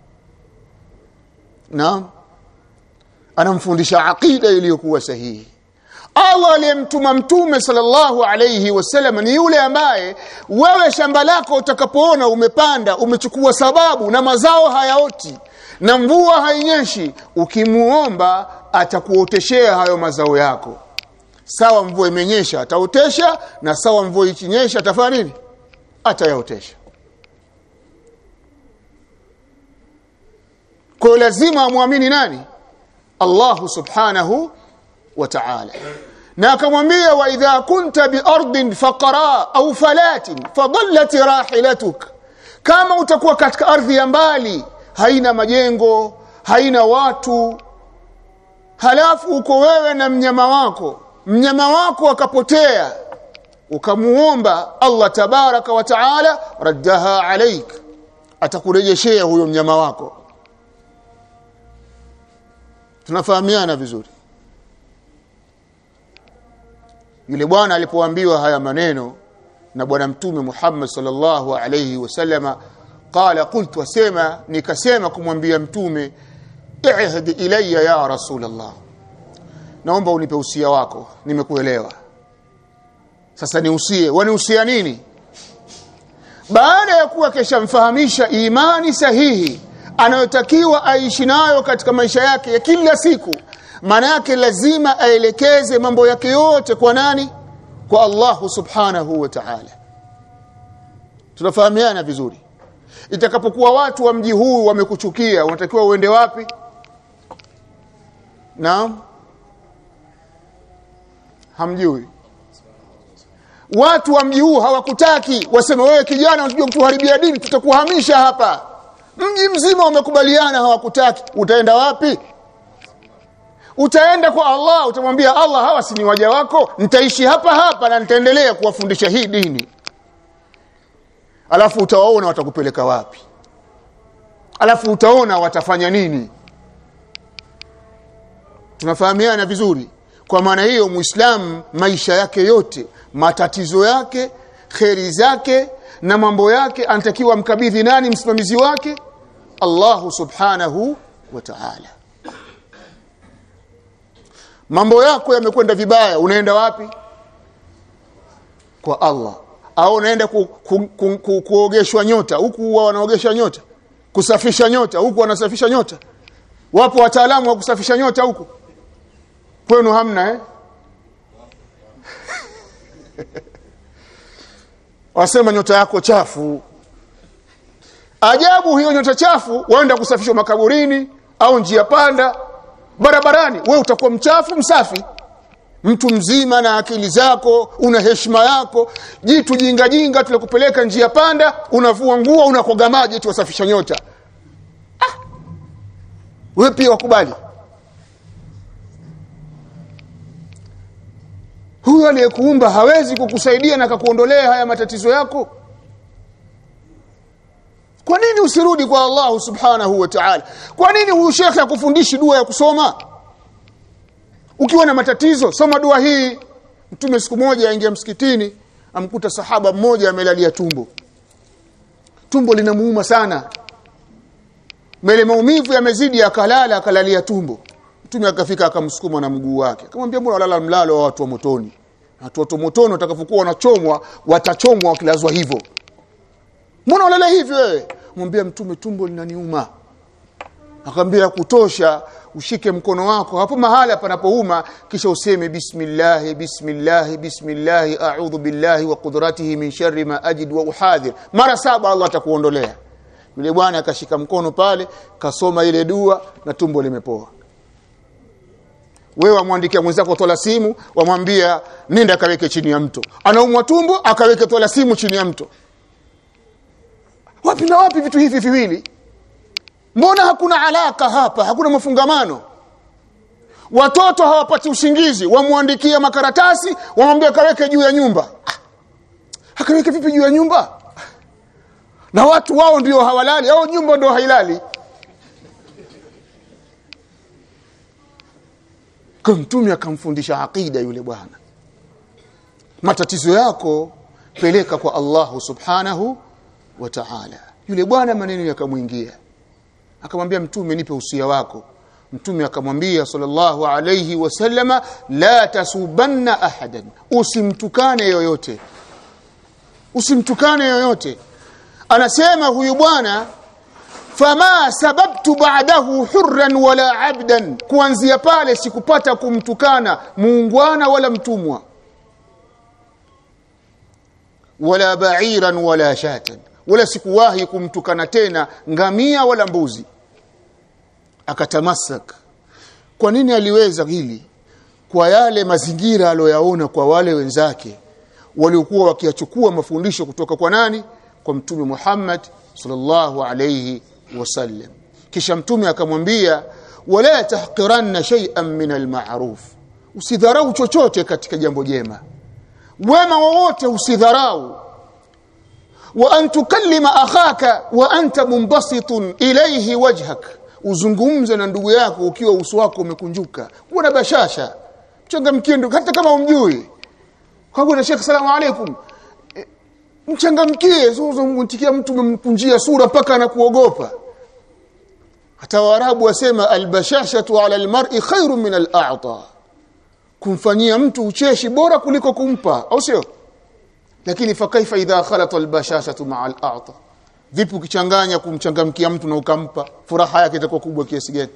[SPEAKER 1] naam anamfundisha aqida iliyokuwa sahihi Allah aliyemtuma mtume sallallahu alayhi wasallam ni yule ambaye wewe shamba lako utakapoona umepanda umechukua sababu na mazao hayaoti na mvua hainyeshi ukimuomba atakuoteshea hayo mazao yako sawa mvua imenyesha ataotesha na sawa mvua ikinyesha atafanya nini atayaotesha kwa lazima amwamini nani Allah subhanahu wa ta'ala na akamwambia wa idha kunta bi ardin faqara au falatin fadallat rahilatuk kama utakuwa katika ardhi ya mbali haina majengo haina watu halafu uko wewe na mnyama wako mnyama wako akapotea ukamuomba Allah tabaraka wa taala raddaha alaik atakurejeshea huyo mnyama wako tunafahamiana vizuri yule bwana alipoambiwa haya maneno na bwana mtume Muhammad sallallahu alayhi wasallama qala qultu wasema nikasema kumwambia mtume ihdi ilayya ya rasulullah naomba unipe usia wako nimekuelewa sasa niusie waniusia nini baada ya kuwa keshamfahamisha imani sahihi anayotakiwa aishi nayo katika maisha yake ya kila siku maana yake lazima aelekeze mambo yake yote kwa nani kwa Allah subhanahu wa ta'ala tunafahamiana vizuri itakapokuwa watu wa mji huu wamekuchukia unatakiwa uende wapi naam hamjui watu wa mji huu hawakutaki waseme wewe kijana unajua kutuharibia dini tutakuhamisha hapa mji mzima umekubaliana hawakutaki utaenda wapi utaenda kwa Allah utamwambia Allah hawa si ni waja wako nitaishi hapa hapa na nitaendelea kuwafundisha hii dini alafu utawaona watakupeleka wapi alafu utaona watafanya nini tunafahamiana vizuri kwa maana hiyo muislamu maisha yake yote matatizo yake kheri zake na mambo yake anatakiwa mkabidhi nani msimamizi wake Allahu subhanahu wa ta'ala mambo yako yamekwenda vibaya unaenda wapi kwa Allah au unaenda ku, ku, ku, ku, kuogeshwa nyota huku wanaogesha nyota kusafisha nyota huku wanasafisha nyota wapo wataalamu wa kusafisha nyota huku kwenu hamna eh wasema nyota yako chafu ajabu hiyo nyota chafu waenda kusafishwa makaburini au njia panda barabarani we utakuwa mchafu msafi mtu mzima na akili zako una heshima yako jitu jinga jinga tulikupeleka njia panda unavua nguo unakoga maji eti wasafisha nyota ah. we pia wakubali huyo aliyekuumba hawezi kukusaidia na akakuondolea haya matatizo yako kwa nini usirudi kwa Allah subhanahu wa ta'ala kwa nini huyu shekhe akufundishi dua ya kusoma ukiwa na matatizo soma dua hii mtume siku moja aingia msikitini amkuta sahaba mmoja amelalia tumbo tumbo linamuuma sana mele maumivu yamezidi akalala akalalia tumbo mtume akafika akamsukuma na mguu wake akamwambia mbona walala mlalo wa watu wa motoni watu wa motoni watakapokuwa wanachomwa watachomwa wakilazwa hivyo mbona ulala hivi wewe mwambie mtume tumbo linaniuma akamwambia kutosha ushike mkono wako hapo mahala panapouma kisha useme bismillah bismillah bismillah a'udhu billahi wa qudratihi min sharri ma ajid wa uhadhir mara saba Allah atakuondolea yule bwana akashika mkono pale kasoma ile dua na tumbo limepoa wewe wamwandikia mwenzako tola simu wamwambia nenda kaweke chini ya mto anaumwa tumbo akaweke tola simu chini ya mto wapi na wapi vitu hivi viwili mbona hakuna alaka hapa hakuna mafungamano watoto hawapati usingizi wamwandikia makaratasi wamwambia kaweke juu ya nyumba Ah, akaweke vipi juu ya nyumba na watu wao ndio hawalali au nyumba ndio hailali kwa mtume akamfundisha aqida yule bwana matatizo yako peleka kwa Allahu subhanahu wa ta'ala yule bwana maneno yakamwingia akamwambia mtume nipe usia wako mtume akamwambia sallallahu alayhi wasallama la tasubanna ahadan usimtukane yoyote usimtukane yoyote anasema huyu bwana fama sababtu ba'dahu hurran wala abdan kuanzia pale sikupata kumtukana muungwana wala mtumwa wala ba'iran wala shatan wala sikuwahi kumtukana tena ngamia wala mbuzi akatamasak kwa nini aliweza hili kwa yale mazingira aliyoyaona kwa wale wenzake waliokuwa wakiyachukua mafundisho kutoka kwa nani kwa mtume Muhammad sallallahu alayhi wasallam kisha mtume akamwambia wala tahqiranna shay'an min alma'ruf usidharau chochote katika jambo jema wema wowote usidharau wa an tukallima akhaka wa anta munbasitun ilayhi wajhak uzungumze na ndugu yako ukiwa uso wako umekunjuka kuwa na bashasha mchangamkie ndugu hata kama umjui kwa na Sheikh salamu alaykum E, mchangamkie sio mtikia mtu umemkunjia sura mpaka anakuogopa hata waarabu wasema albashashatu ala almar'i khairun min al'ata kumfanyia mtu ucheshi bora kuliko kumpa au sio lakini fakaifa idha khalata albashashatu ma'a al'ata vipi ukichanganya kumchangamkia mtu na ukampa furaha yake itakuwa kubwa kiasi gani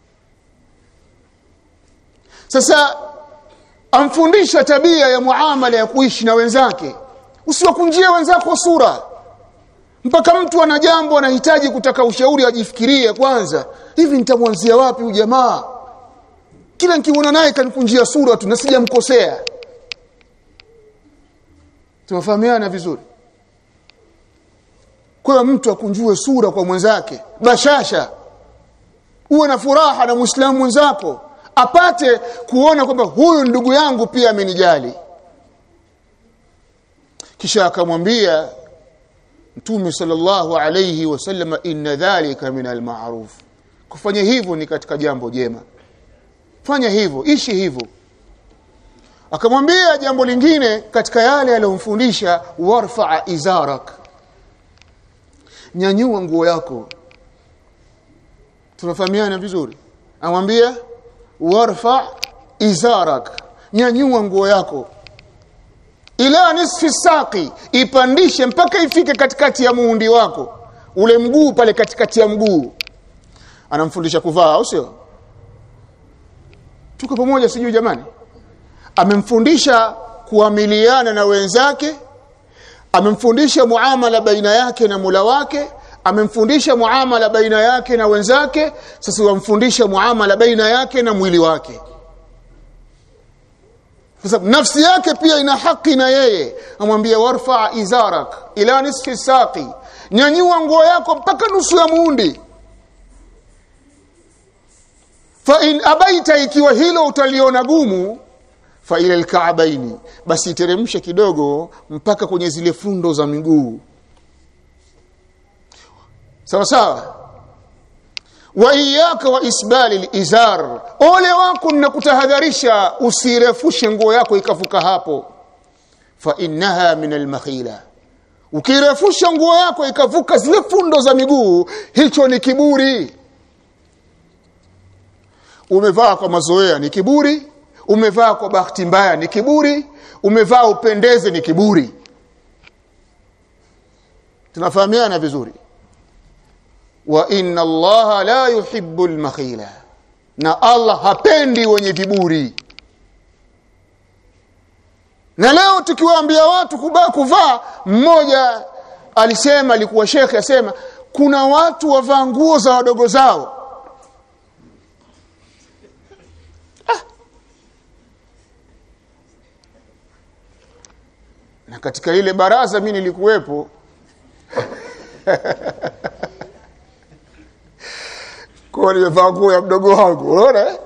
[SPEAKER 1] sasa amfundisha tabia ya muamala ya kuishi na wenzake usiwakunjie wenzako sura mpaka mtu ana jambo anahitaji kutaka ushauri ajifikirie kwanza hivi nitamwanzia wapi huyu jamaa kila nikiona naye kanikunjia sura tu na sijamkosea tunafahamiana vizuri kwa hiyo mtu akunjue sura kwa mwenzake bashasha uwe na furaha na muislamu mwenzako apate kuona kwamba huyu ndugu yangu pia amenijali kisha akamwambia mtume sallallahu alayhi wasallam inna dhalika min almaruf kufanya hivyo ni katika jambo jema fanya hivyo ishi hivyo akamwambia jambo lingine katika yale aliyomfundisha warfa izarak nyanyua nguo yako tunafahamiana vizuri amwambia warfa izarak nyanyua nguo yako ila nisfi saqi ipandishe mpaka ifike katikati ya muundi wako ule mguu pale katikati ya mguu anamfundisha kuvaa au sio tuko pamoja sijui jamani amemfundisha kuamiliana na wenzake amemfundisha muamala baina yake na mula wake amemfundisha muamala baina yake na wenzake sasa wamfundisha muamala baina yake na mwili wake kwa sababu nafsi yake pia ina haki na yeye amwambia warfa izarak ila nisfi saqi nyanyua nguo yako mpaka nusu ya muundi fa in abaita ikiwa hilo utaliona gumu fa ila alka'baini basi teremshe kidogo mpaka kwenye zile fundo za miguu sawa sawa wa iyaka wa isbali alizar ole wako ninakutahadharisha usirefushe nguo yako ikavuka hapo fa innaha min almakhila ukirefusha nguo yako ikavuka zile fundo za miguu hicho ni kiburi umevaa kwa mazoea ni kiburi umevaa kwa bahati mbaya ni kiburi umevaa upendeze ni kiburi tunafahamiana vizuri wa inna allaha la yuhibbu almakhila na allah hapendi wenye viburi na leo tukiwaambia watu kubaa kuvaa mmoja alisema alikuwa shekhe asema kuna watu wavaa nguo za wadogo zao ah. na katika ile baraza mimi nilikuwepo kwa nimevaa nguo ya mdogo wangu unaona eh?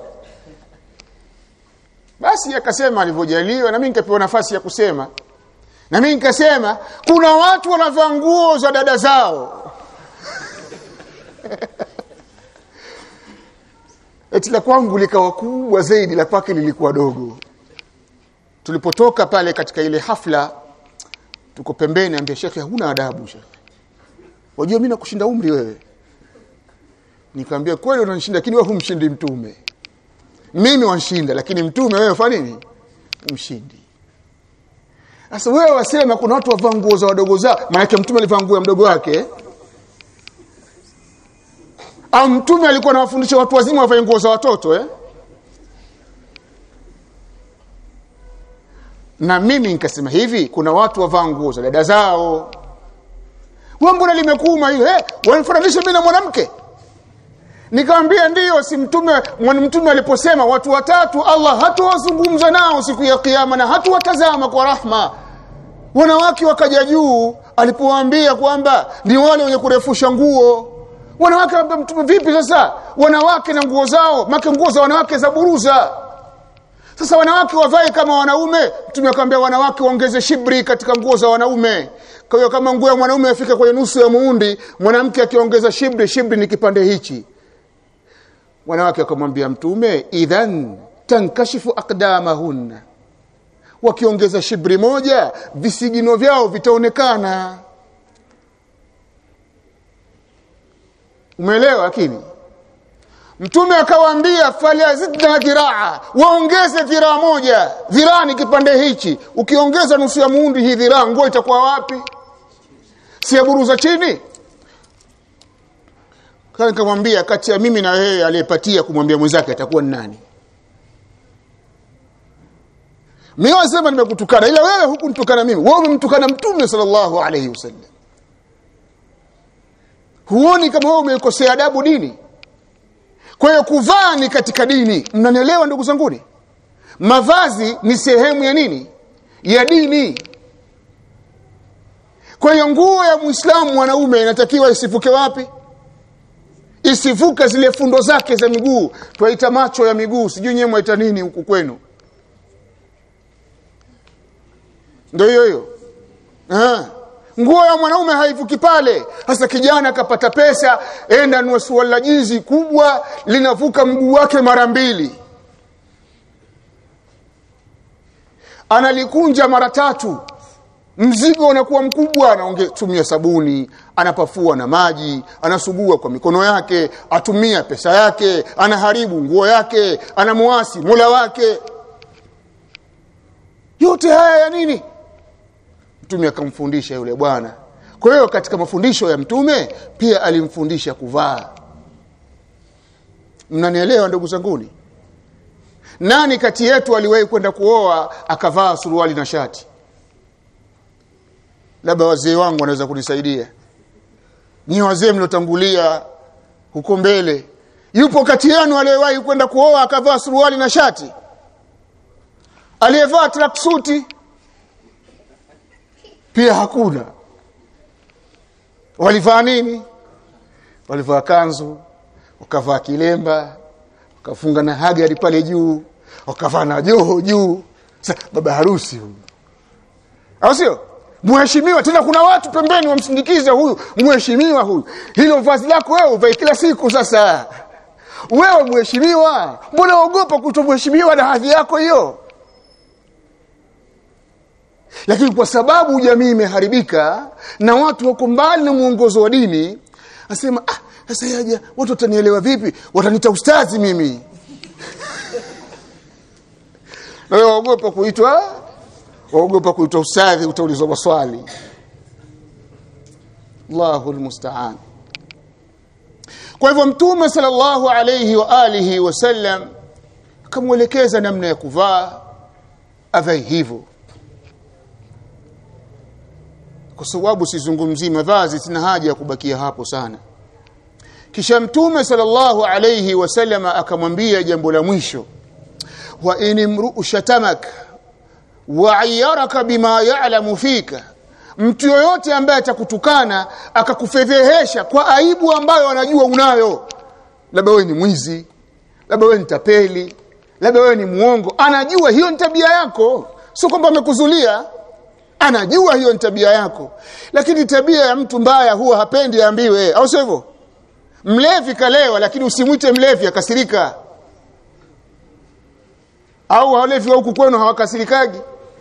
[SPEAKER 1] basi akasema alivyojaliwa na mimi nikapewa nafasi ya kusema na mimi nikasema kuna watu wanavaa nguo za dada zao eti la kwangu likawa kubwa zaidi la kwake lilikuwa dogo tulipotoka pale katika ile hafla tuko pembeni ambia shekhe huna adabu shekhe wajua mimi nakushinda umri wewe nikamwambia kweli unanishinda lakini wewe humshindi mtume mimi wanshinda lakini mtume wewe fanya nini mshindi sasa wewe wasema kuna watu wavaa nguo za wadogo zao maana mtume alivaa nguo ya mdogo wake eh? au mtume alikuwa anawafundisha watu wazima wavae nguo za watoto eh? na mimi nikasema hivi kuna watu wavaa nguo za dada zao wewe mbona limekuuma hiyo eh wanifananisha mimi na mwanamke nikamwambia ndiyo si mtume mtume aliposema watu watatu Allah hatawazungumza nao siku ya kiyama na hatuwatazama kwa rahma wanawake wakaja juu alipowaambia kwamba ni wale wenye kurefusha nguo wanawake mtume vipi sasa wanawake na nguo zao make nguo za wanawake za buruza sasa wanawake wavae kama wanaume mtume akamwambia wanawake waongeze shibri katika nguo za wanaume kwa hiyo kama nguo ya mwanaume afika kwenye nusu ya muundi mwanamke akiongeza shibri shibri ni kipande hichi wanawake wakamwambia mtume idhan tankashifu aqdamahunna wakiongeza shibri moja visigino vyao vitaonekana umeelewa lakini mtume akawaambia falazidna dhiraa waongeze dhiraa moja dhiraa ni kipande hichi ukiongeza nusu ya muundi hii dhiraa nguo itakuwa wapi si buruza chini kana nikamwambia kati ya mimi na wewe aliyepatia kumwambia mwenzake atakuwa ni nani mimi wasema nimekutukana ila wewe hukunitukana mimi wewe umemtukana mtume sallallahu alayhi wasallam huoni kama wewe umeikosea adabu dini kwa hiyo kuvaa ni katika dini mnanielewa ndugu zanguni mavazi ni sehemu ya nini ya dini kwa hiyo nguo ya muislamu mwanaume inatakiwa isivuke wapi isivuke zile fundo zake za miguu twaita macho ya miguu sijui nyewe mwaita nini huku kwenu ndio hiyo hiyo nguo ya mwanaume haivuki pale hasa kijana akapata pesa enda nunue suala la jinzi kubwa linavuka mguu wake mara mbili analikunja mara tatu mzigo unakuwa mkubwa anatumia sabuni anapafua na maji anasugua kwa mikono yake atumia pesa yake anaharibu nguo yake anamuasi mula wake yote haya ya nini mtume akamfundisha yule bwana kwa hiyo katika mafundisho ya mtume pia alimfundisha kuvaa mnanielewa ndugu zanguni nani kati yetu aliwahi kwenda kuoa akavaa suruali na shati labda wazee wangu wanaweza kunisaidia ni wazee mliotangulia huko mbele yupo kati yenu aliyewahi kwenda kuoa akavaa suruali na shati aliyevaa tracksuti pia hakuna walivaa nini walivaa kanzu wakavaa kilemba wakafunga na hagari pale juu wakavaa na joho juu Sa, baba harusi huyu au sio mheshimiwa tena kuna watu pembeni wamsindikize huyu mheshimiwa huyu hilo vazi lako wewe uvae kila siku sasa wewe mheshimiwa mbona uogopa kutomheshimiwa na hadhi yako hiyo lakini kwa sababu jamii imeharibika na watu wako mbali na mwongozo wa dini asema ah sasa yaja watu watanielewa vipi watanita ustazi mimi na wewe waogopa kuitwa waogopa kuitwa ustadhi utaulizwa maswali Allahu almusta'an kwa hivyo mtume sallallahu alayhi wa alihi wasallam akamwelekeza namna ya kuvaa avae hivyo kwa sababu sizungumzii mavazi sina haja ya kubakia hapo sana kisha mtume sallallahu alayhi wasallam akamwambia jambo la mwisho wa in imru'u shatamak wa ayyaraka bima ya'lamu fika mtu yoyote ambaye atakutukana akakufedhehesha kwa aibu ambayo anajua unayo labda wewe ni mwizi labda wewe ni tapeli labda wewe ni muongo anajua hiyo ni tabia yako sio kwamba amekuzulia anajua hiyo ni tabia yako lakini tabia ya mtu mbaya huwa hapendi aambiwe au sio hivyo mlevi kalewa lakini usimwite mlevi akasirika au walevi wa huku kwenu hawakasirikaji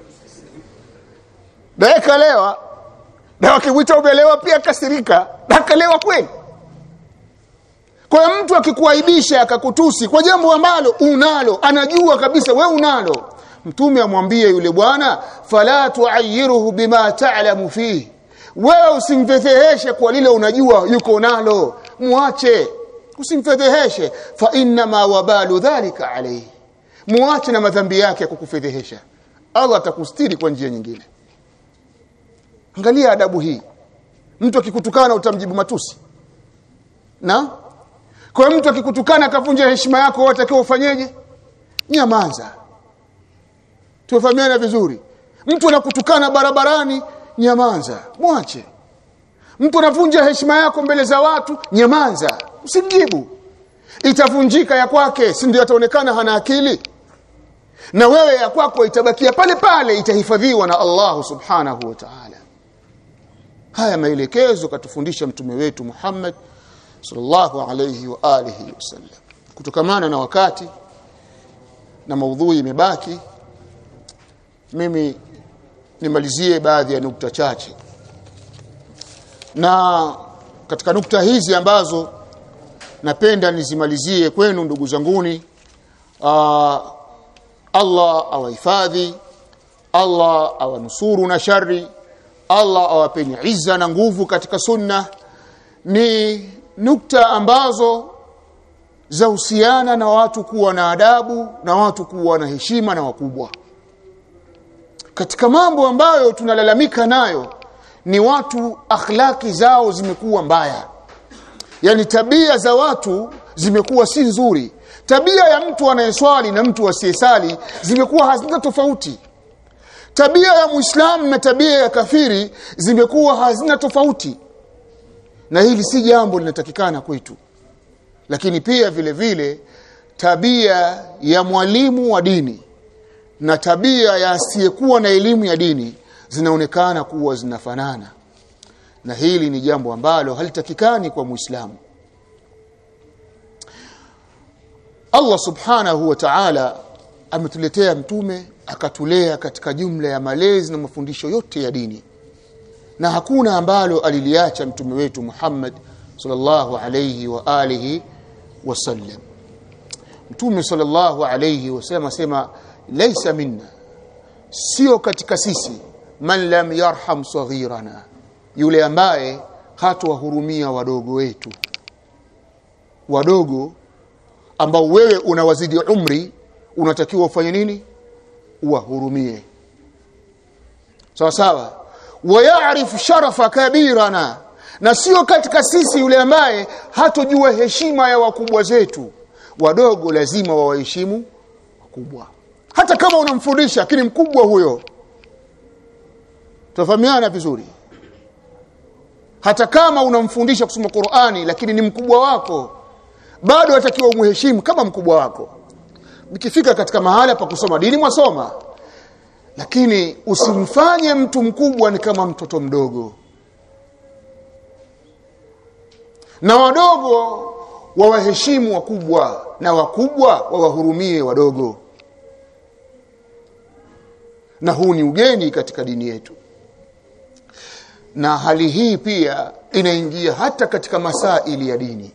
[SPEAKER 1] naye kalewa na wakimwita umelewa pia kasirika na kalewa kweli kwa hiyo mtu akikuaibisha akakutusi kwa jambo ambalo unalo anajua kabisa we unalo mtume amwambie yule bwana fala tuayiruhu bima ta'lamu fihi wewe usimfedheheshe kwa lile unajua yuko nalo muache usimfedheheshe fa inna ma wabalu dhalika alayhi muache na madhambi yake ya kukufedhehesha Allah atakustiri kwa njia nyingine angalia adabu hii mtu akikutukana utamjibu matusi na kwa mtu akikutukana akavunja heshima yako wewe utakiwa ufanyeje nyamaza tufahamiana vizuri mtu anakutukana barabarani nyamaza mwache mtu anavunja heshima yako mbele za watu nyamaza usimjibu itavunjika ya kwake si ndio ataonekana hana akili na wewe ya kwako itabakia pale pale itahifadhiwa na Allah subhanahu wa ta'ala haya maelekezo katufundisha mtume wetu Muhammad sallallahu alayhi wa alihi wasallam kutokamana na wakati na maudhui imebaki mimi nimalizie baadhi ya nukta chache na katika nukta hizi ambazo napenda nizimalizie kwenu ndugu zanguni aa, Allah awahifadhi Allah awanusuru na shari Allah awapeni izza na nguvu katika sunna ni nukta ambazo za husiana na watu kuwa na adabu na watu kuwa na heshima na wakubwa katika mambo ambayo tunalalamika nayo ni watu akhlaki zao zimekuwa mbaya yani tabia za watu zimekuwa si nzuri tabia ya mtu anayeswali na mtu asiyesali zimekuwa hazina tofauti tabia ya muislamu na tabia ya kafiri zimekuwa hazina tofauti na hili si jambo linatakikana kwetu lakini pia vile vile tabia ya mwalimu wa dini na tabia ya asiyekuwa na elimu ya dini zinaonekana kuwa zinafanana na hili ni jambo ambalo halitakikani kwa muislamu Allah subhanahu wa ta'ala ametuletea mtume akatulea katika jumla ya malezi na mafundisho yote ya dini na hakuna ambalo aliliacha mtume wetu Muhammad sallallahu alayhi wa alihi wasallam mtume sallallahu alayhi wasallam asema laysa minna sio katika sisi man lam yarham saghirana yule ambaye hatawahurumia wadogo wetu wadogo ambao wewe unawazidi umri unatakiwa ufanye nini uwahurumie sawa sawa wayarif sharafa kabirana na sio katika sisi yule ambaye hatojua heshima ya wakubwa zetu wadogo lazima wawaheshimu wakubwa hata kama unamfundisha lakini mkubwa huyo tufahamiana vizuri hata kama unamfundisha kusoma Qur'ani lakini ni mkubwa wako bado atakiwa umheshimu kama mkubwa wako mkifika katika mahala pa kusoma dini mwasoma lakini usimfanye mtu mkubwa ni kama mtoto mdogo na wadogo wawaheshimu wakubwa na wakubwa wawahurumie wadogo na huu ni ugeni katika dini yetu na hali hii pia inaingia hata katika masaili ya dini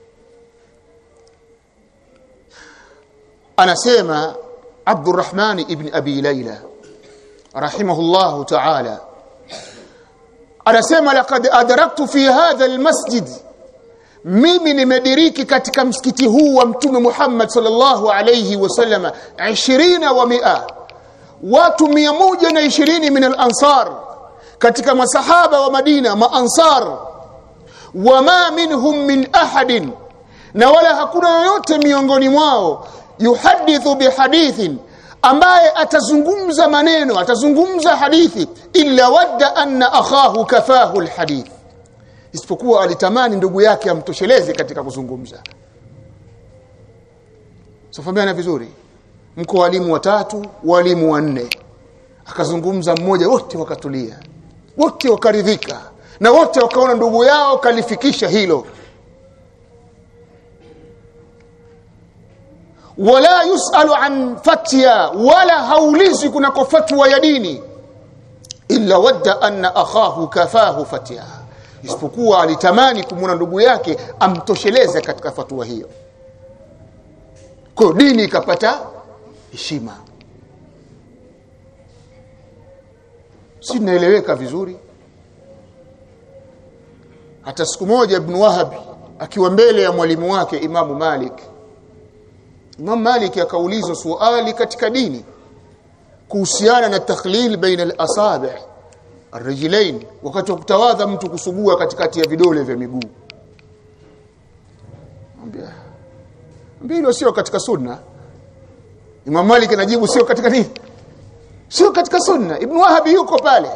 [SPEAKER 1] anasema Abdurrahman ibn Abi Layla rahimahullah ta'ala anasema laqad adraktu fi hadha almasjid mimi nimediriki katika msikiti huu wa mtume Muhammad sallallahu alayhi wasallam 20 wa 100 watu 120 min al-ansar katika masahaba wa Madina maansar wama minhum min ahadin na wala hakuna yoyote miongoni mwao yuhadithu bihadithin ambaye atazungumza maneno atazungumza hadithi illa wadda anna akhahu kafahu alhadith isipokuwa alitamani ndugu yake amtosheleze katika kuzungumza tufahamiana vizuri mko walimu watatu walimu wanne akazungumza mmoja wote wakatulia wote wakaridhika na wote wakaona ndugu yao kalifikisha hilo wala yusalu an fatya wala haulizwi kunako fatwa ya dini illa wadda anna akhahu kafahu fatya isipokuwa alitamani kumwona ndugu yake amtosheleze katika fatwa hiyo kwa dini ikapata heshima si naeleweka vizuri hata siku moja ibn wahab akiwa mbele ya mwalimu wake imamu malik Imam Malik akaulizwa swali katika dini kuhusiana na takhlil baina al-asabi' ar-rijlain wakati wa kutawadha mtu kusugua katikati ya vidole vya miguu. Ambia mbilo sio katika sunna. Imam Malik anajibu sio katika nini? Sio katika sunna. Ibn Wahab yuko pale.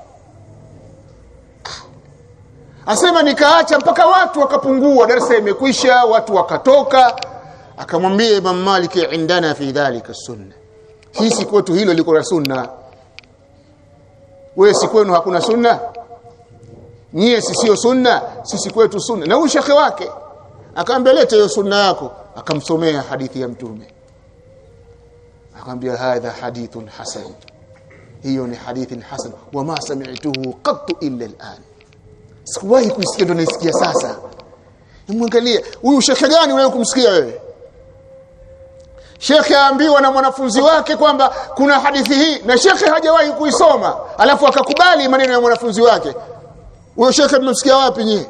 [SPEAKER 1] Asema nikaacha mpaka watu wakapungua, darasa imekwisha, watu wakatoka akamwambia Imam Malik indana fi dhalika sunna sisi kwetu hilo liko la sunna wewe si kwenu hakuna sunna nyie si sio sunna sisi kwetu sunna na huyu shekhe wake akamwambia leta hiyo sunna yako akamsomea hadithi ya mtume akamwambia hadha hadithun hasan hiyo ni hadithi hasan wama sami'tuhu qattu illa al'an sikuwahi kuisikia ndo naisikia sasa nimwangalie huyu shekhe gani wewe kumsikia wewe Shekhe aambiwa na mwanafunzi wake kwamba kuna hadithi hii na shekhe hajawahi kuisoma alafu akakubali maneno ya mwanafunzi wake huyo shekhe mmemsikia wapi nyie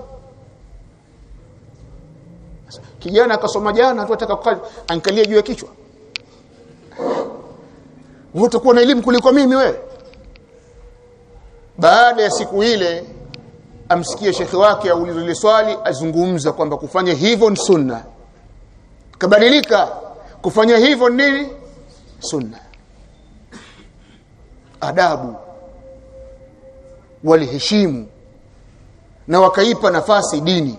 [SPEAKER 1] kijana akasoma jana tu ataka kukaa ankalia juu ya kichwa wewe utakuwa na elimu kuliko mimi wewe baada ya siku ile amsikie shekhe wake aulizwe ile swali azungumza kwamba kufanya hivyo ni sunna kabadilika kufanya hivyo nini sunna adabu waliheshimu na wakaipa nafasi dini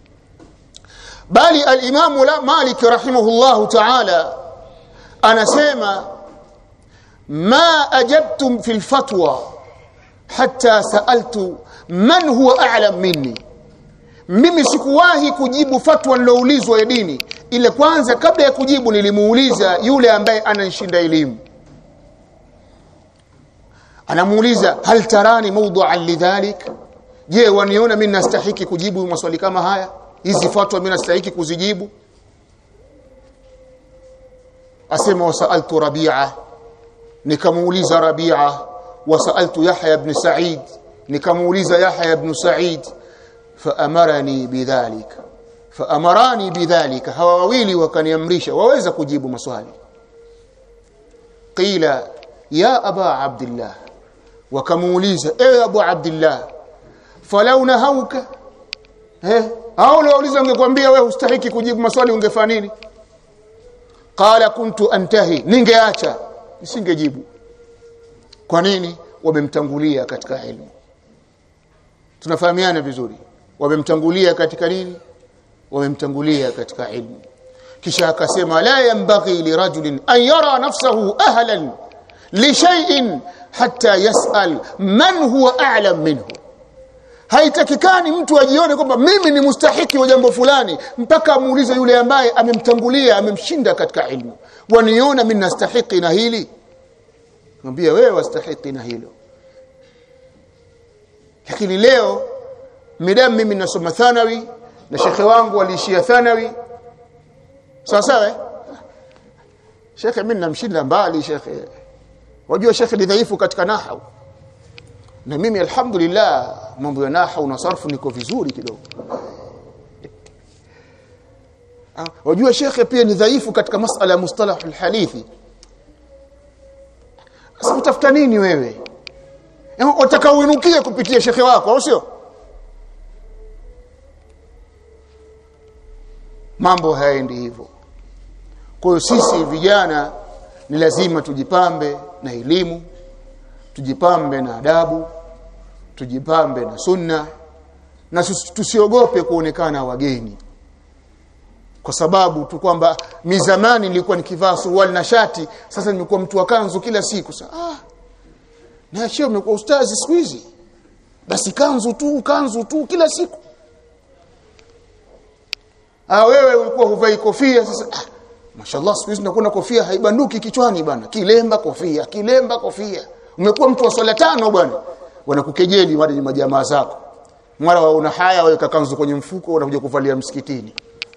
[SPEAKER 1] bali al-Imam la Malik rahimahullahu ta'ala anasema ma ajabtum fil fatwa hatta sa'altu man huwa a'lam minni mimi sikuwahi kujibu fatwa niloulizwa ya dini ile kwanza kabla ya kujibu nilimuuliza yule ambaye ananishinda elimu anamuuliza hal tarani mawdu'an lidhalik je waniona mimi nastahiki kujibu maswali kama haya hizi fatwa mimi nastahiki kuzijibu asema wasaltu rabi'a nikamuuliza rabi'a wasaltu yahya ibn sa'id nikamuuliza yahya ibn sa'id faamarani bidhalika faamarani bidhalika hawa wawili wakaniamrisha waweza kujibu maswali qila ya aba abdullah wakamuuliza ewe abu abdullah falau nahauka eh au wauliza ungekwambia wewe hustahiki kujibu maswali ungefanya nini qala kuntu antahi ningeacha nisingejibu kwa nini wamemtangulia katika elimu tunafahamiana vizuri wamemtangulia katika nini wamemtangulia katika ilmu kisha akasema la yanbaghi lirajulin an yara nafsahu ahlan li shay'in hatta yas'al man huwa a'lam minhu haitakikani mtu ajione kwamba mimi ni mustahiki wa jambo fulani mpaka amuulize yule ambaye amemtangulia amemshinda katika ilmu waniona mimi nastahiki na hili mwambie wewe wastahiki na hilo lakini leo midamu mimi nasoma thanawi na shekhe wangu aliishia thanawi sawa sawa shekhe mimi namshinda mbali shekhe wajua shekhe ni dhaifu katika nahau na mimi alhamdulillah mambo ya nahau na sarfu niko vizuri kidogo wajua shekhe pia ni dhaifu katika masala ya mustalah alhadithi sasa utafuta nini wewe unataka uinukie kupitia shekhe wako au sio mambo hayaendi hivyo kwa hiyo sisi vijana ni lazima tujipambe na elimu tujipambe na adabu tujipambe na sunna na tusiogope kuonekana wageni kwa sababu tu kwamba mizamani nilikuwa nikivaa suruali na shati sasa nimekuwa mtu wa kanzu kila siku sasa ah na shio umekuwa ustazi siku hizi basi kanzu tu kanzu tu kila siku ah wewe ulikuwa huvai kofia sasa ah mashallah siku hizi nakuwa na kofia haibanduki kichwani bwana kilemba kofia kilemba kofia umekuwa mtu wa swala tano bwana wanakukejeli wale ni majamaa zako mara waona haya waweka kanzu kwenye mfuko unakuja kuvalia msikitini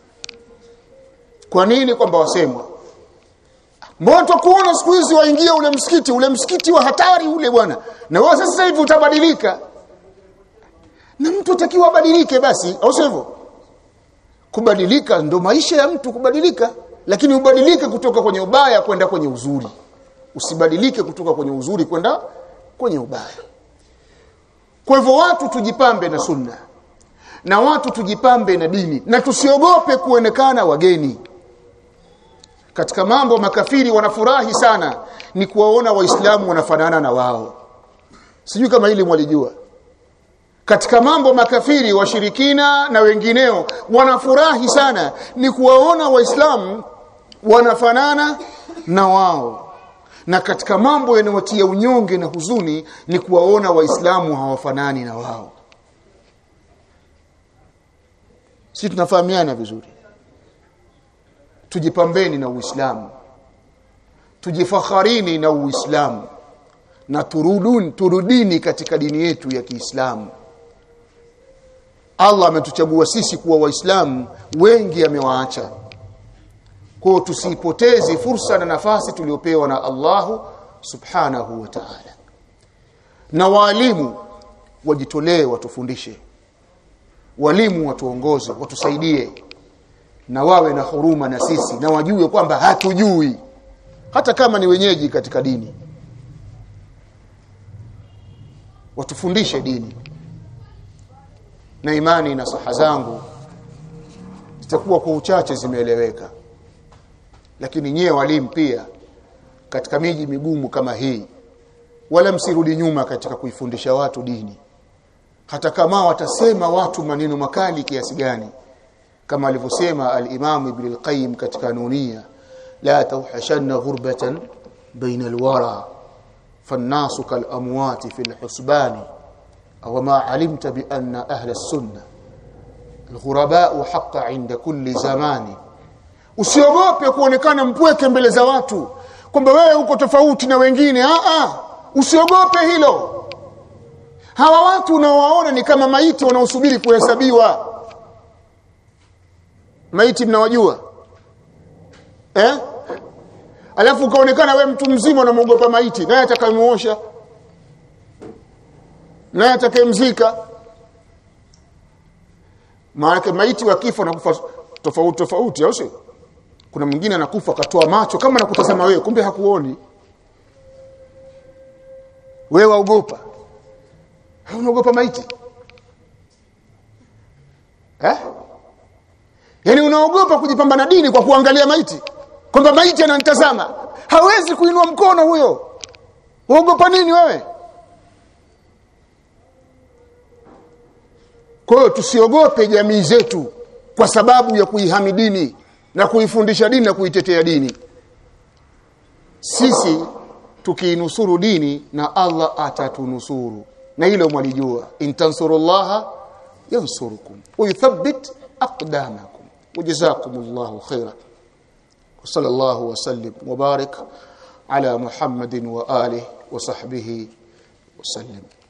[SPEAKER 1] kwa nini kwamba wasemwa Mbona kuona siku hizi waingia ule msikiti ule msikiti wa hatari ule bwana na wewe sasa hivi utabadilika na mtu atakiwa abadilike basi au sivyo kubadilika ndo maisha ya mtu kubadilika lakini ubadilike kutoka kwenye ubaya kwenda kwenye uzuri usibadilike kutoka kwenye uzuri kwenda kwenye ubaya kwa hivyo watu tujipambe na sunna na watu tujipambe na dini na tusiogope kuonekana wageni katika mambo makafiri wanafurahi sana ni kuwaona waislamu wanafanana na wao sijui kama hili mwalijua katika mambo makafiri washirikina na wengineo wanafurahi sana ni kuwaona waislamu wanafanana na wao na katika mambo yanayotia unyonge na huzuni ni kuwaona waislamu hawafanani na wao si tunafahamiana vizuri tujipambeni na uislamu tujifakharini na uislamu na turudun turudini katika dini yetu ya Kiislamu Allah ametuchagua sisi kuwa waislamu wengi amewaacha kwa tusipoteze fursa na nafasi tuliopewa na Allahu subhanahu wa ta'ala na walimu wajitolee watufundishe walimu watuongoze watusaidie na wawe na huruma na sisi na wajue kwamba hatujui hata kama ni wenyeji katika dini watufundishe dini na imani na saha zangu zitakuwa kwa uchache zimeeleweka lakini nyie walimu pia katika miji migumu kama hii wala msirudi nyuma katika kuifundisha watu dini hata kama watasema watu maneno makali kiasi gani kama alivyosema al-Imam Ibn al-Qayyim katika Nunia la tawhashanna ghurbatan baina al-wara فالناس كالأموات في الحسبان أو ما علمت بأن أهل السنة الغرباء حق عند كل زمان usiogope kuonekana mpweke mbele za watu kwamba wewe uko tofauti na wengine a a usiogope hilo hawa watu unaowaona ni kama maiti wanaosubiri kuhesabiwa maiti mnawajua eh alafu ukaonekana we mtu mzima unamwogopa maiti naye atakayemuosha naye atakayemzika maana maiti wakifa na kufa tofauti tofauti au sio kuna mwingine anakufa akatoa macho kama nakutazama wewe kumbe hakuoni wewe waogopa unaogopa maiti eh yani unaogopa kujipamba na dini kwa kuangalia maiti kwamba maiti ananitazama hawezi kuinua mkono huyo uogopa nini wewe kwa hiyo tusiogope jamii zetu kwa sababu ya kuihami dini na kuifundisha dini na kuitetea dini sisi tukiinusuru dini na Allah atatunusuru na hilo mwalijua intansurullaha yansurukum wa yuthabbit aqdamakum wajazakumullahu khairan وصلى الله وسلم وبارك على محمد وآله وصحبه وسلم